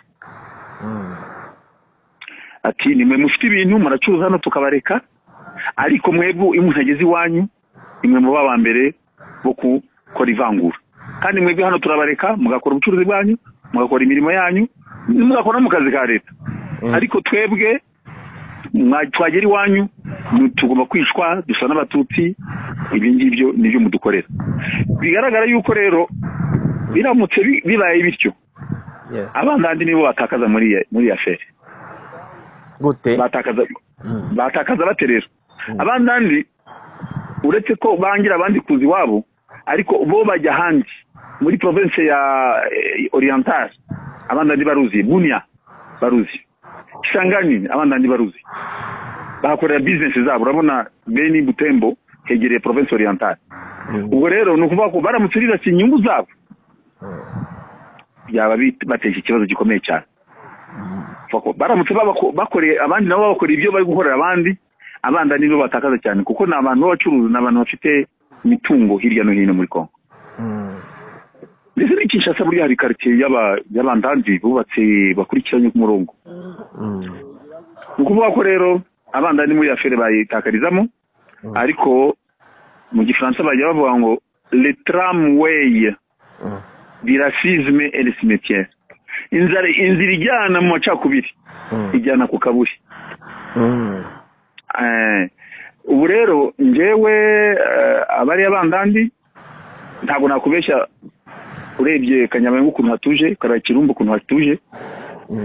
ati nimwe mufite ibintu muracuruza hano tukabareka ariko mwebwe iyo umuntu ageze iwanyu nimwe muba aba mbere bo gukora ivangura kandi mwebwe hano turabareka mugakora ubucuruzi bwanyu mugakora imirimo yanyu mugakora no mu kazi ka leta ariko twebwe mwa- twagera iwanyu ni- tugomba kwicwa dusa n'abatutsi ibi ngibyo nibyo mudukorera bigaragara yuko rero biramutse bi- bibaye bityo yes abandandi nibo batakaza muri iyi- muri iyi aferi gute batakaza Mm. batakaza bate rero abandandi uretse ko bangira abandi kuza iwabo ariko bo bajya ahandi muri province ya eh, oriental abandandi baruzi bunia baruzi kisangani abandandi baruzi bahakorera business zabo urabona beni butembo hegereye province oriental ubwo rero ni ukuvuga ko baramutse rirashya inyungu zabo byaba bit- bateje ikibazo gikomeye cyane Bako- baramutse babako- bakoreye abandi nabo babakoreye ibyo bari gukorera abandi abanda nibo batakaza cyane kuko ni abantu b'abacuruzi ni abantu bafite imitungo hirya no hino muri kongo ndetse n'i kinshasa burya hari karitsiye y'aba- y'abandandi bubatse bakurikiranye ku murongo ni ukuvuga ko rero abandandi muri afere bayitakarizamo ariko mu gifaransa bajya bavuga ngo le tramway di racisme et le cimetière inzara inzira ijyana mu macakubiri ijyana ku kaburi Eh, ubu rero njyewe eh, abari abandandi ntabwo nakubeshya urebye kanyabayonga ukuntu hatuje kariya kirumbu ukuntu hatuje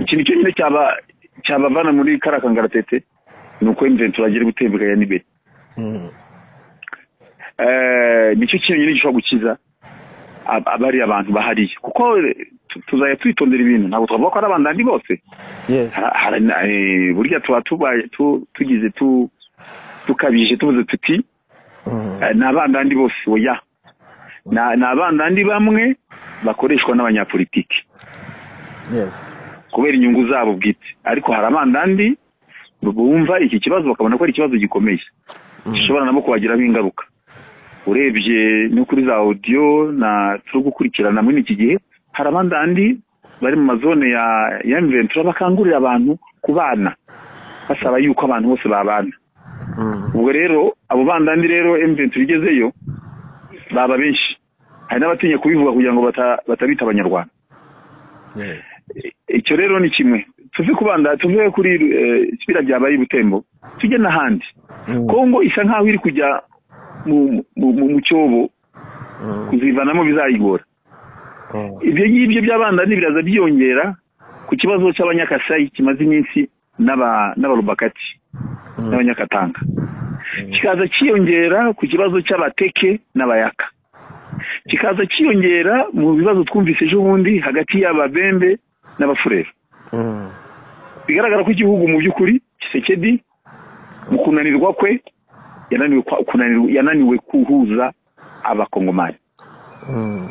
ikintu cyonyine cyaba cyabavana muri kariya kangaratete ni uko imvura turagire gutembera ya nibere eh, nicyo kintu nyine gishobora gukiza ab- abariya bantu bahariye kuko eh, tu- tuzajya twitondera ibintu ntabwo twavuga ko ari abandandi bose yes Hara- hara- eh, burya tuba tubaye tu- tugize tu- tukabije tuvuze tuti Mm. eh, ni abandandi bose oya Ni- ni abandandi bamwe bakoreshwa n'abanyapolitiki yes kubera inyungu zabo bwite ariko hari abandandi bumva iki kibazo bakabona ko ari ikibazo gikomeye gishobora nabo kubagiraho ingaruka urebye no kuri za audio na turi gukurikirana muri iki gihe hari abandandi bari mu mazone ya ya M23 bakangurira abantu kubana basaba yuko abantu bose babana Mm. ubwo rero abo bandandi rero M23 igezeyo baba benshi hari n'abatinya kubivuga kugira ngo bata- batabita abanyarwanda yes icyo rero ni kimwe tuve kubanda tuve kuri eh, kiriya byabaye i butembo tujye n'ahandi Mm. kongo isa nkaho iri kujya mu mu- mu- mu cyobo Mm. kuzivanamo bizayigora Mm. ibyo ngibyo by'abandani biraza byiyongera ku kibazo cy'abanyakasayi kimaze iminsi n'aba- n'abarubakati Mm. n'abanyakatanga Mm. kikaza cyiyongera ku kibazo cy'abateke n'abayaka kikaza cyiyongera mu bibazo twumvise ejo bundi hagati y'ababembe n'abafurero Mm. bigaragara ko igihugu mu by'ukuri kisekedi mu kunanirwa kwe yananiwe kwa- kunanirwa- yananiwe kuhuza abakongomani Mm.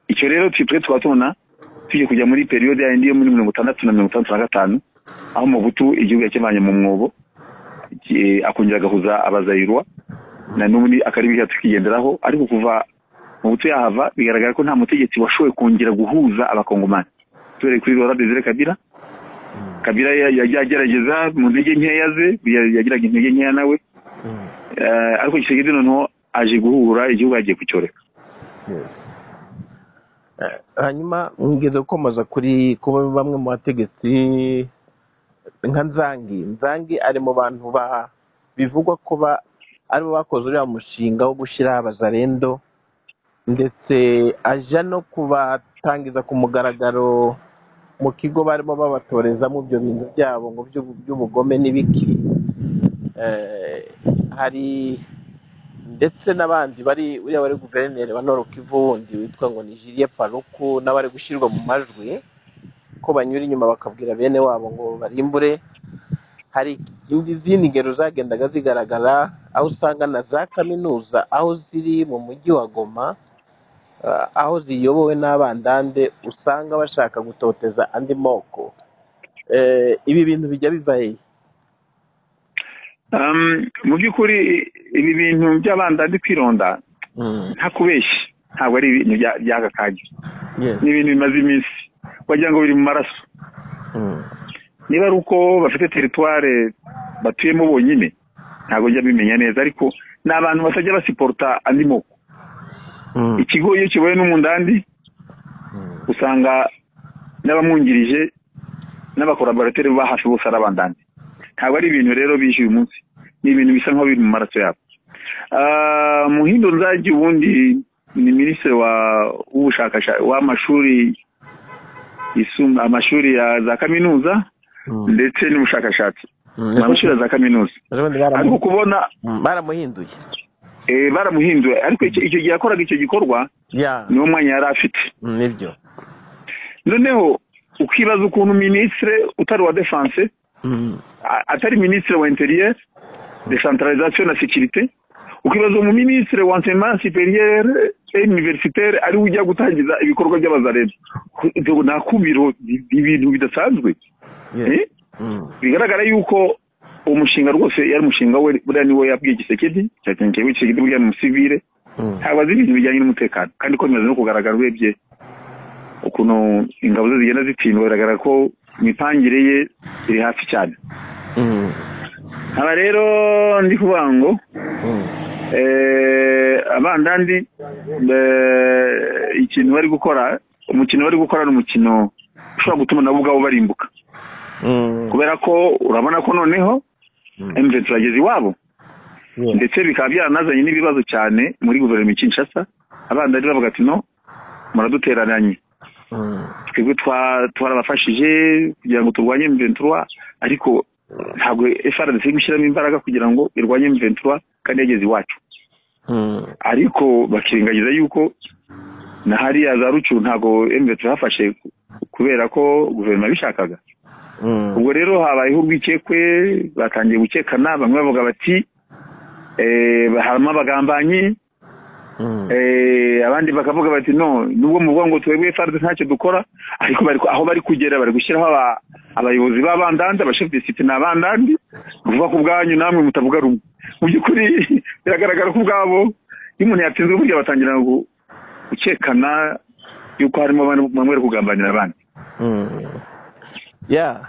icyo rero twe twe tukaba tubona tugiye kujya muri periyode ya ndiyo muri mirongo itandatu na mirongo itandatu na gatanu aho mubutu igihugu yakivanye mu mwobo ki- akongera agahuza abazayirwa na n'ubundi akaribi kacu kigenderaho ariko kuva mubutu yahava bigaragara ko nta mutegetsi washoboye kongera guhuza abakongomani tubereye kuri rora desire kabira kabira ya- ya- yagerageza mu ntege nkeya ze ya- yagiraga intege nkeya nawe Mm. Eh, ariko gisegedi noneho aje guhura igihugu yagiye kucyoreka Yes. Eh, hanyuma ngeze gukomeza kuri kuba bamwe mu bategetsi nka nzangi nzangi ari mu bantu ba bivugwa ko ba- aribo bakoze uriya mushinga wo gushyiraho abazarendo ndetse ajya no kubatangiza ku mugaragaro mu kigo barimo babatorezamo ibyo bintu byabo ngo by'ubu- by'ubugome n'ibiki Eh, hari ndetse n'abandi bari uriya wari guverineri wa noro kivu wundi witwa ngo ni jiriye paruku n'abari gushyirwa mu majwi ko banyura inyuma bakabwira bene wabo ngo barimbure hari indi- izindi ngero zagendaga zigaragara aho usanga na za kaminuza aho ziri mu mujyi wa goma ah, aho ziyobowe n'abandande usanga bashaka gutoteza andi moko Eh, ibi bintu bijya biva hehe Um, mu by'ukuri ibi bintu by'abandandi kwironda Mm, nta kubeshya ntabwo ari ibintu bya- by'aka kanya yes. ni ibintu bimaze iminsi wagira ngo biri mu maraso Mm, niba ari uko bafite teritware batuyemo bonyine ntabwo njya mbimenya neza ariko ni abantu batajya basiporota andi moko mm, ikigo iyo kiboye n'umundandi mm, usanga n'abamwungirije n'abakoraborateri ba hafi bose ari abandandi ntabwo ari ibintu rero bishyuye uyu munsi ni ibintu bisa nk'aho biri mu maraso yabo Ah, muhindo nzajya ubundi ni minisitiri wa- w'ubushakashatsi w'amashuri yisumbuye amashuri ya za kaminuza mm. ndetse n'ubushakashatsi Mm, ni amashuri ya za kaminuza ubundi ariko baramu- kubona mm, baramuhinduye eh, baramuhinduye ariko icyo icyo gihe yakoraga icyo gikorwa ya niwo mwanya yari afite mm, nibyo noneho ukibaza ukuntu minisitiri utari uwa defanse Mm, a- atari minisitiri wa interieur decentralisation na sécurité ukibaza mu minisitiri wa enseignement supérieur et universitaire ari we ujya gutangiza ibikorwa by'abazareba Ubwo ni akubiro ni ni ibintu bidasanzwe yes. Eh? Mm, bigaragara yuko uwo mushinga rwose yari umushinga we buriya niwo yabwiye gisekedi cyakenkewe gisekedi buriya ni umusivire mm, habaze ibintu bijyanye n'umutekano kandi ko bimaze no kugaragara urebye ukuntu ingabo ze zigenda zitsindwa biragaragara ko imipangire ye iri hafi cyane mm, aba rero ndi kuvuga ngo mm, eh, abandandi eh, ikintu bari gukora umukino bari gukora ni umukino ushobora gutuma nabo ubwabo barimbuka mm, kubera ko urabona ko noneho mm, emutiyeni turageze iwabo yes. ndetse bikaba byaranazanye n'ibibazo cyane muri guverinoma ya Kinshasa abandandi bavuga ati no muradutereranye Mm, twebwe twa- twarabafashije kugira ngo turwanye M23 ariko ntabwo FRDC iri gushyiramo imbaraga kugira ngo irwanye M23 kandi yageze iwacu ariko bakirengagiza yuko na hariya za rucu ntabwo embe tuhafashe kubera ko guverinoma bishakaga ubwo rero habayeho urwikekwe batangiye gukekana bamwe bavuga bati eh, harimo abagambanyi Eh, abandi bakavuga bati no nubwo muvuga ngo twebwe farde ntacyo dukora ariko bari aho bari kugera bari gushyiraho aba- abayobozi b'abandandi abashefu disiti ni abandandi kuvuga ku bwanyu namwe mutavuga rumwe mu by'ukuri biragaragara ko ubwabo iyo umuntu yatsinzwe burya batangira gu- gukekana yuko harimo abantu bamwe bari kugambanira abandi ya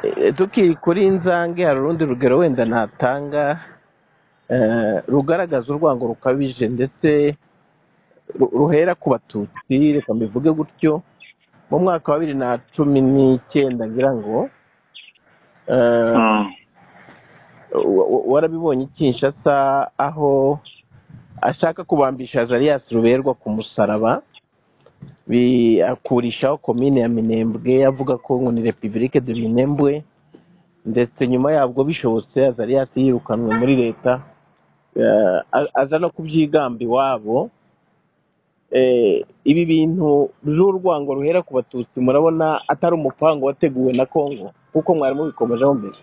eh, tukiri kuri nzange hari urundi rugero wenda natanga eh, rugaragaza urwango rukabije ndetse ru- ruhera ku batutsi reka mbivuge gutyo mu mwaka wa bibiri na cumi n'icyenda ngira ngo eh, Ah, wa- wa- warabibonye Kinshasa aho ashaka kubambisha Jarias Ruberwa ku musaraba bi- akurishaho komine ya Minembwe avuga ko ngo ni Republique de Minembwe ndetse nyuma yabwo bishobotse Azarias yirukanwe muri leta eh, a- aza no kubyigamba iwabo Eh, ibi bintu by'urwango ruhera ku batutsi murabona atari umupango wateguwe na Congo kuko mwari mubikomejeho mbere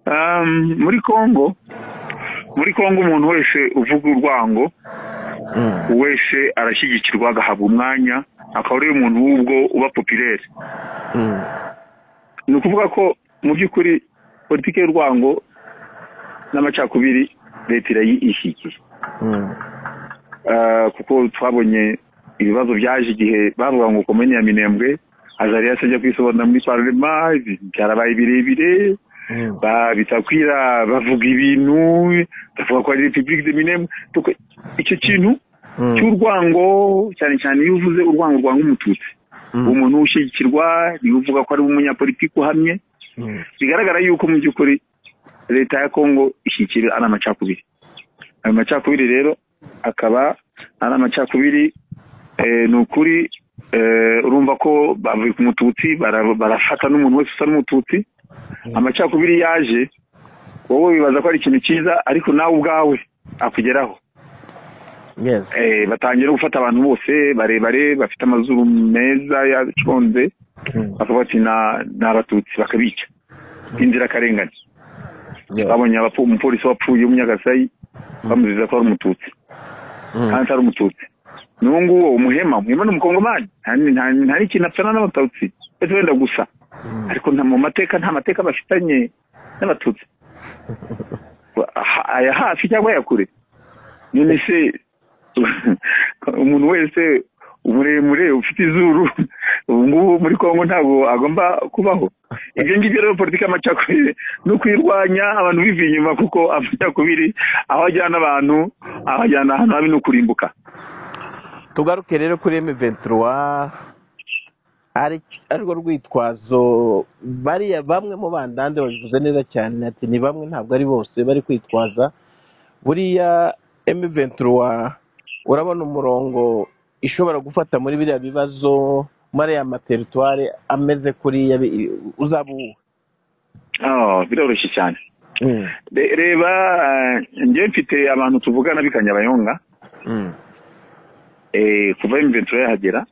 um, muri kongo muri kongo umuntu wese uvuga urwango Mm. wese arashyigikirwa agahabwa umwanya akaba ari we muntu w'ubwo uba popirere Mm. ni ukuvuga ko mu by'ukuri politiki y'urwango n'amacakubiri leta irayishyigiye Mm. Ah, kuko twabonye ibibazo byaje igihe bavuga ngo komini ya minembwe azari yasajya kwisobanura muri parlema ibi- byarabaye birebire Mm. ba- bitakwira bavuga ibintu bavuga ko ari repubulike de minembwe Tuko- icyo kintu Mm. cy'urwango cyane cyane iyo uvuze urwango rwanga umututsi Mm. umuntu ushyigikirwa niwe uvuga ko ari umunyapolitiki uhamye Mm. bigaragara yuko mu by'ukuri leta ya kongo ishyikira ari amacakubiri ayo macakubiri rero akaba ari amacakubiri eh, ni ukuri eh, urumva ko bavuye ku mututsi bara- barafata n'umuntu wese usa n'umututsi amacakubiri yaje wowe wibaza ko ari ikintu cyiza ariko nawe ubwawe akugeraho Yes. eh, batangira gufata abantu bose barebare bafite amazuru meza yaconze Mm. bakavuga ati "Na- ni abatutsi bakabica inzirakarengane Yeah. babonye abapfu- umupolisi wapfuye w'umunyagasai bamuziza ko ari umututsi Mm. kandi atari umututsi n'uwo nguwo umuhema umuhema ni umukongomani nta ni- nta- nta n'ikintu apfana n'abatutsi ndetse wenda gusa Mm. ariko nta mu mateka nta mateka bafitanye n'abatutsi Ha- aya hafi cyangwa aya kure none se umuntu wese umuremure ufite izuru ubu ngubu muri kongo ntabwo agomba kubaho ibyo ngibyo rero politiki y'amacakubiri ni ukuyirwanya abantu biva inyuma kuko amacakubiri aho ajyana abantu aho ajyana ahantu habi ni ukurimbuka tugaruke rero kuri M23 ari arwo rwitwazo bariya bamwe mu bandande babivuze neza cyane ati ni bamwe ntabwo ari bose bari kwitwaza buriya M23 urabona umurongo ishobora gufata muri biriya bibazo muri aya materitware ameze kuriya bi- uzaba uwe Ah, biroroshye cyane Mm, Re- reba eh, njyewe mfite abantu tuvugana b'i kanyabayonga mm, eh, kuva imiventura yahagera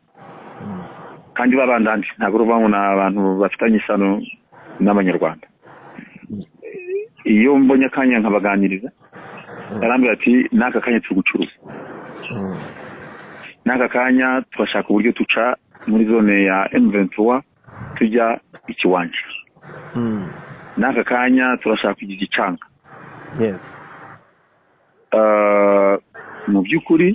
kandi babandandi ntabwo uruvamo ni abantu bafitanye isano n'abanyarwanda Eh, iyo mbonye akanya nkabaganiriza barambwira ati n'aka kanya turi gucuruza mm, n'aka kanya turashaka uburyo tuca muri zone ya M23 tujya ikiwanja mm, n'aka kanya turashaka kujya igicanga yes, Eh, mu by'ukuri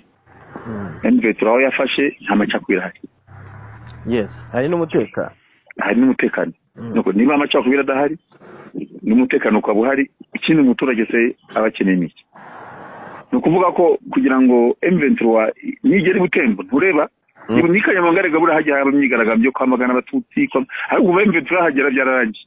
mm, M23 aho yafashe nta macakubiri ahari yes. hari n'umutekano hari n'umutekano Mm. Nuko niba amacakubiri adahari n'umutekano ukaba uhari ikindi umuturage se aba akeneye ni iki ni ukuvuga ko kugira ngo emventura nigera i butembo ntureba Mm. niba ni kanyamanga rega burahajya haba imyigaragambyo yo kwamagana abatutsi kwa- ariko kuva emventura hagera byararangiye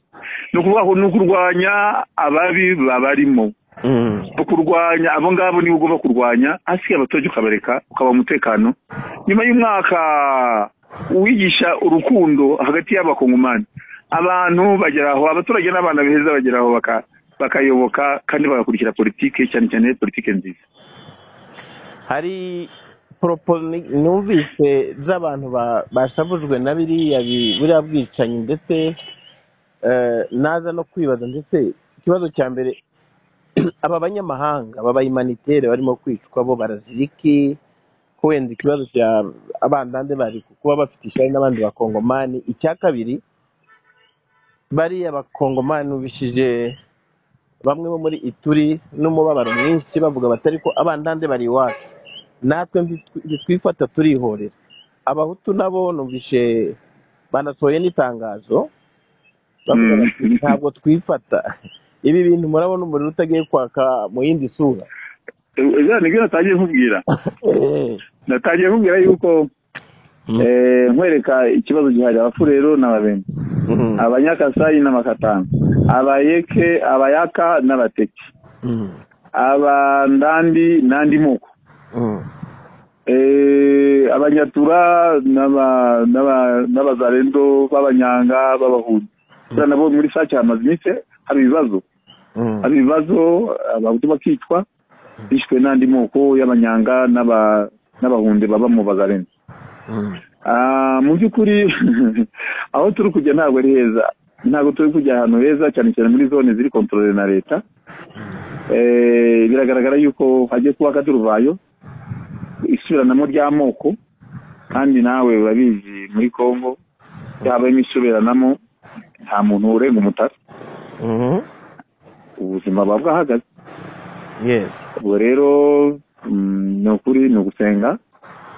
ni ukuvuga ngo ni ukurwanya ababi babarimo Mm, no kurwanya abo ngabo niba ugomba kurwanya hasi abaturage ukabareka ukaba umutekano nyuma y'umwaka wigisha urukundo hagati y'abakongomani abantu bagera aho abaturage n'abana beza bagera aho baka- bakayoboka kandi bagakurikira politike cyane cyane politike nziza hari poropo ni- numvise z'abantu ba- bashavujwe na biriya bi- buriya bwicanyi ndetse eh, naza no kwibaza ndetse ikibazo cya mbere aba banyamahanga aba bayimaniteri barimo kwicwa bo baraziriki ko wenda ikibazo cya abandande bari kuba bafite ishyari n'abandi bakongomani icya kabiri bariya bakongomani ubishije bamwe bo muri ituri n'umubabaro mwinshi bavuga batari ko abandande bari iwacu natwe ntitwi- ntitwifata turihorera abahutu nabo numvishe banasohoye n'itangazo bavuga Mm. bati ntabwo twifata ibi bintu murabona umuriro utagiye kwaka mu yindi sura ejo nibyo natangiye nkubwira Eh, natangiye nkubwira yuko Mm. eh, nkwereka ikibazo gihari abafurero n'ababembe mm, abanyakasayi n'amakatanga abayeke abayaka n'abateki mm, abandandi n'andi moko mm, Eh, abanyatura n'aba- n'aba- n'abazarendo b'abanyanga b'abahundi Buriya nabo muri sake hamaze iminsi haba ibibazo mm. haba ibibazo abahutu bakicwa bishwe n'andi moko y'abanyanga n'aba- n'abahunde baba mu bazarendo Mm. Ah, mu by'ukuri aho turi kujya ntabwo ari heza ntabwo turi kujya ahantu heza cyane cyane muri zone ziri kontorore na leta Eh, biragaragara yuko hagiye kuba akaduruvayo isubiranamo ry'amoko kandi nawe urabizi muri congo habayemo isubiranamo nta muntu urenga umutara Mhm. ubuzima buba bwahagaze Yes. ubwo rero mm, ni ukuri ni ugusenga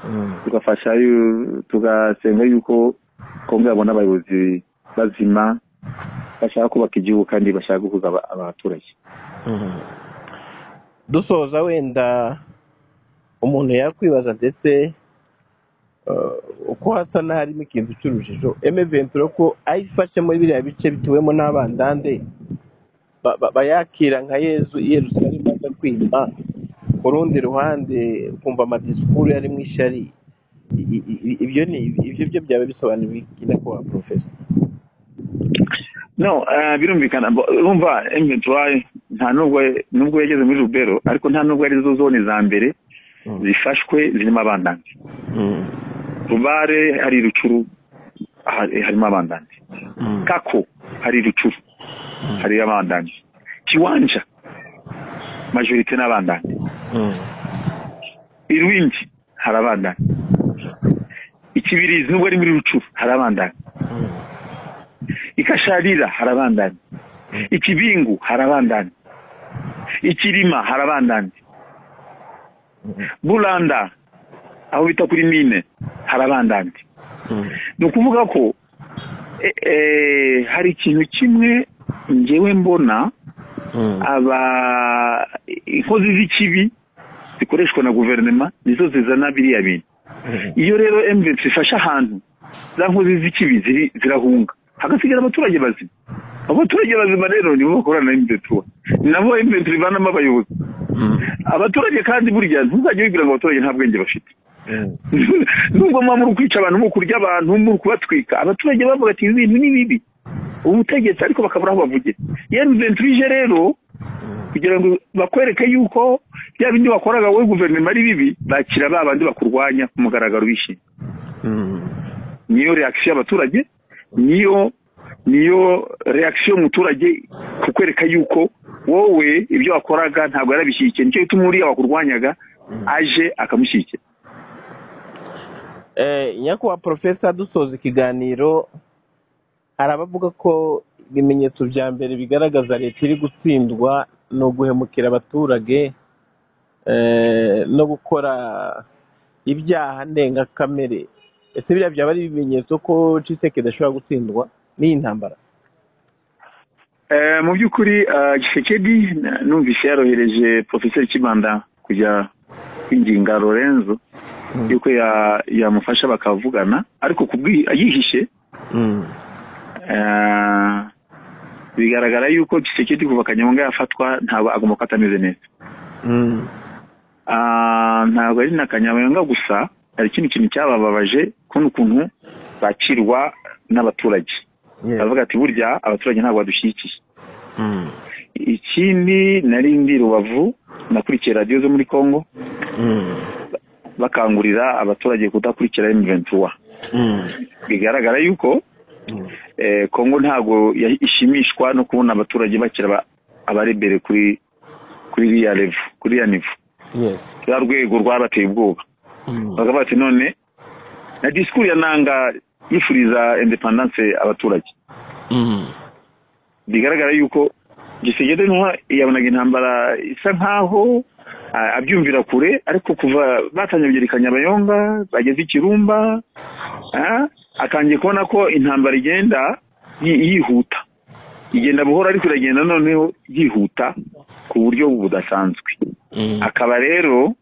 Mm. tugafasha yu- tugasenga yuko kongo yabona abayobozi bazima bashaka kubaka igihugu kandi bashaka guhuza aba- abaturage Mhm. dusoza wenda umuntu yakwibaza ndetse eh, uko hasa n'aharimo ikintu cy'urujijo eme ventura ko ayifashemo biriya bice bituwemo n'abandande ba- ba- bayakira nka yezu i yerusalemu agakwima ku rundi ruhande ukumva amadisikuru yarimo ishyari I- i- i- ibyo ni ibyo byo byaba bisobanuye iki nyakubahwa porofesa no eh, birumvikana bo- urumva M23 nta nubwo nubwo yageze muri rubero ariko nta nubwo ari zo zone za mbere Mm. zifashwe zirimo abandanzi Mm. rubare hari rucuru hari- harimo abandanzi Mm. kako hari rucuru hari abandanzi kiwanja majorite n'abandanzi Mm. irwingi hari abandanyi ikibirizi nubwo ari muri rucuru hari abandanyi ikasharira hari abandanyi ikibingu hari abandanyi ikirima hari abandanyi buranda aho bita kuri mine hari abandanyi Mm. ni ukuvuga ko e- e, hari ikintu kimwe ngewe mbona Mm. aba inkozi z'ikibi zikoreshwa na guverinoma nizo zizana biriya bintu Mm. iyo rero emvesi ifashe ahantu za nkozi z'ikibi ziri- zirahunga hagasigara abaturage bazima abo baturage bazima rero nibo bakorana na emvesi nabo emvesi ivanamo abayobozi Mm. abaturage kandi burya ntuzajye wibwira ngo abaturage nta bwenge bafite Mm. nubwo muba muri kwica abantu muri kurya abantu muri kubatwika abaturage bavuga ati ibi bintu ni bibi ubutegetsi ariko bakabura aho bavugira iyo emvesi ije rero kugira ngo bakwereke yuko bya bindi wakoraga wowe guverinoma ari bibi bakira ba bandi bakurwanya ku mugaragaro bishimye Mm. niyo reakisiyo y'abaturage niyo niyo reakisiyo y'umuturage kukwereka yuko wowe ibyo wakoraga ntabwo yarabishyigikiye nicyo gituma uriya wakurwanyaga aje akamushyigikira Eh, nyakubahwa porofesa dusoza ikiganiro hari abavuga ko ibimenyetso bya mbere bigaragaza leta iri gutsindwa ni uguhemukira abaturage eh, no gukora ibyaha ndengakamere ese biriya byaba ari ibimenyetso ko ciseke idashobora gutsindwa n'iyi ntambara Eh, mu by'ukuri eh, gisekedi na- numvise yarohereje porofeseri kibanda kujya kwinginga lorenzo yuko ya- yamufasha bakavugana ariko kubwi- yihishe Mm. eh, bigaragara yuko gisekedi kuva kanyamanga yafatwa ntabwo agomba kuba atameze neza Mm. Ah, ntabwo ari na kanyamanga gusa hari ikindi kintu cyabababaje kubona ukuntu bakirwa n'abaturage Yes. bavuga ati burya abaturage ntabwo badushyigikiye Mm. ikindi nari ndi rubavu nakurikiye radiyo zo muri congo Mm. bakangurira abaturage kudakurikira M23 bigaragara yuko eh, Kongo ntago ya- ishimishwa no kubona abaturage bakira aba- abarebere kuri kuri iriya level kuri iriya nivo yes ya rwego rwabateye ubwoba Mm. bakavuga bati none na disikuru ya nanga yifuriza independance abaturage Mm. bigaragara yuko gisegede ntuha yabonaga intambara isa nkaho ah, abyumvira kure ariko kuva batangiye kugerikanya abayonga bageze i kirumba ah, atangiye kubona ko intambara igenda yi- yihuta igenda buhoro ariko iragenda noneho yihuta ku buryo budasanzwe Mm. akaba rero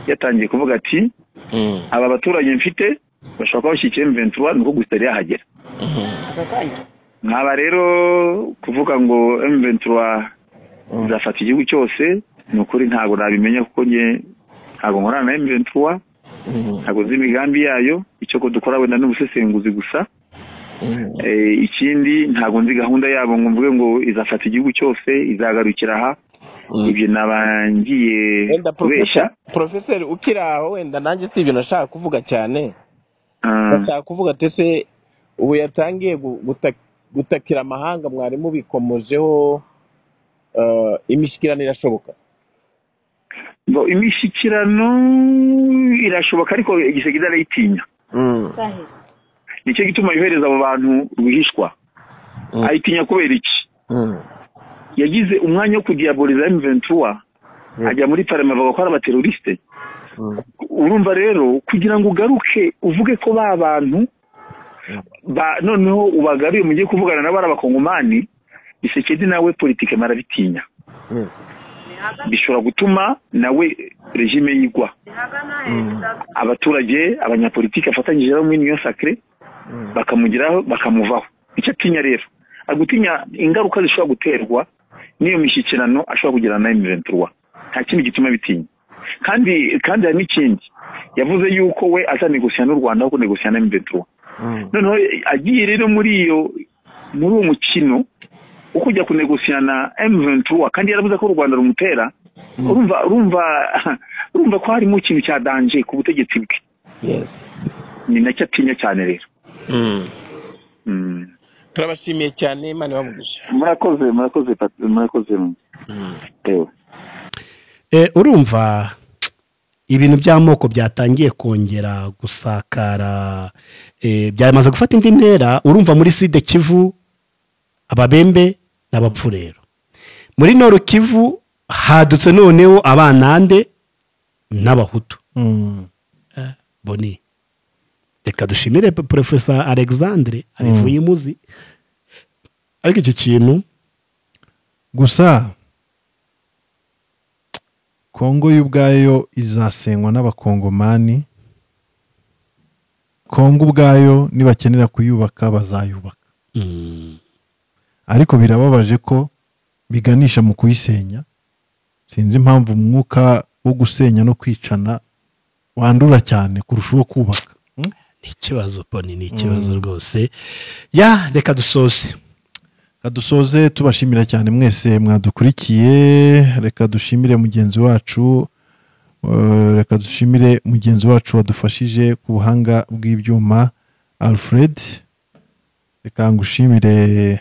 yatangiye kuvuga ati Mm. aba baturage mfite bashobora kuba bashyigikiye M23 nuko gusa yari yahagera nkaba rero kuvuga ngo M23 izafata igihugu cyose ni ukuri ntabwo nabimenya kuko njye ntabwo nkorana na M23 Mm. ntabwo nzi imigambi yayo icyo ko dukora wenda n'ubusesenguzi gusa Mm. Eh, ikindi ntabwo nzi gahunda yabo ngo mvuge ngo izafata igihugu cyose izagarukira aha Mm. ibyo nabangiye wenda kubeshya porofesa porofeseri ukiri aho wenda nanjye si ibintu nashaka kuvuga cyane Ah, ndashaka kuvuga ati ese ubu yatangiye gu- guta- gutakira amahanga mwari mubikomojeho eh, imishyikirano irashoboka ngo imishyikirano irashoboka ariko igisege arayitinya Mm. nicyo gituma yohereza abo bantu rwihishwa Mm. ayitinya kubera iki Mm. yagize umwanya wo kudiyaboliza M23 ajya muri parama bavuga ko ari abateroriste Mm. urumva rero kugira ngo ugaruke uvuge ko ba bantu ba noneho ubagaruye mugiye kuvugana nabo ari abakongomani bisekedi nawe politike marabitinya Mm. bishobora gutuma nawe regime yigwa Mm. abaturage abanyapolitike afatanyije nabo muri niyo sacre Mm. bakamugiraho bakamuvaho icyo atinya rero ari gutinya ingaruka zishobora guterwa n'iyo mishyikirano ashobora kugirana na M23 nta kindi gituma bitinya kandi kandi hari n'ikindi yavuze yuko we azanegosiya n'u Rwanda aho kunegosiya na M23 Mm. noneho agiye rero muri iyo muri uwo mukino wo kujya kunegosiya na M23 kandi yaravuze ko u Rwanda rumutera urumva urumva urumva ko harimo ikintu cya danje ku butegetsi bwe Yes. ni nacyo atinya cyane rero Mm. Mm. turabashimiye cyane imana ibamugisha murakoze murakoze Pat- murakoze Mm. tewe Eh, urumva ibintu by'amoko byatangiye kongera gusakara eh, byamaze gufata indi ntera urumva muri side kivu ababembe n'abapfu rero muri noru kivu hadutse noneho abanande n'abahutu Mm. boni reka dushimire pe- porofesa alexandre abivuye imuzi ariko icyo kintu gusa kongo yo ubwayo izasenywa n'abakongomani kongo ubwayo nibakenera kuyubaka bazayubaka ariko birababaje ko biganisha mu kuyisenya sinzi impamvu umwuka wo gusenya no kwicana wandura cyane kurusha uwo kubaka Mm? ni ikibazo boni ni ikibazo rwose ya reka dusoze kadusoze tubashimira cyane mwese mwadukurikiye reka dushimire mugenzi wacu eh, reka dushimire mugenzi wacu wadufashije ku buhanga bw'ibyuma alfred reka ngushimire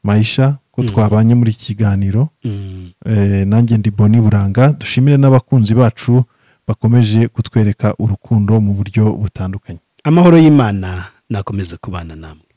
mayisha ko twabanye muri iki kiganiro Mm. Eh, nanjye ndi boni buranga dushimire n'abakunzi bacu bakomeje kutwereka urukundo mu buryo butandukanye amahoro y'imana nakomeze kubana namwe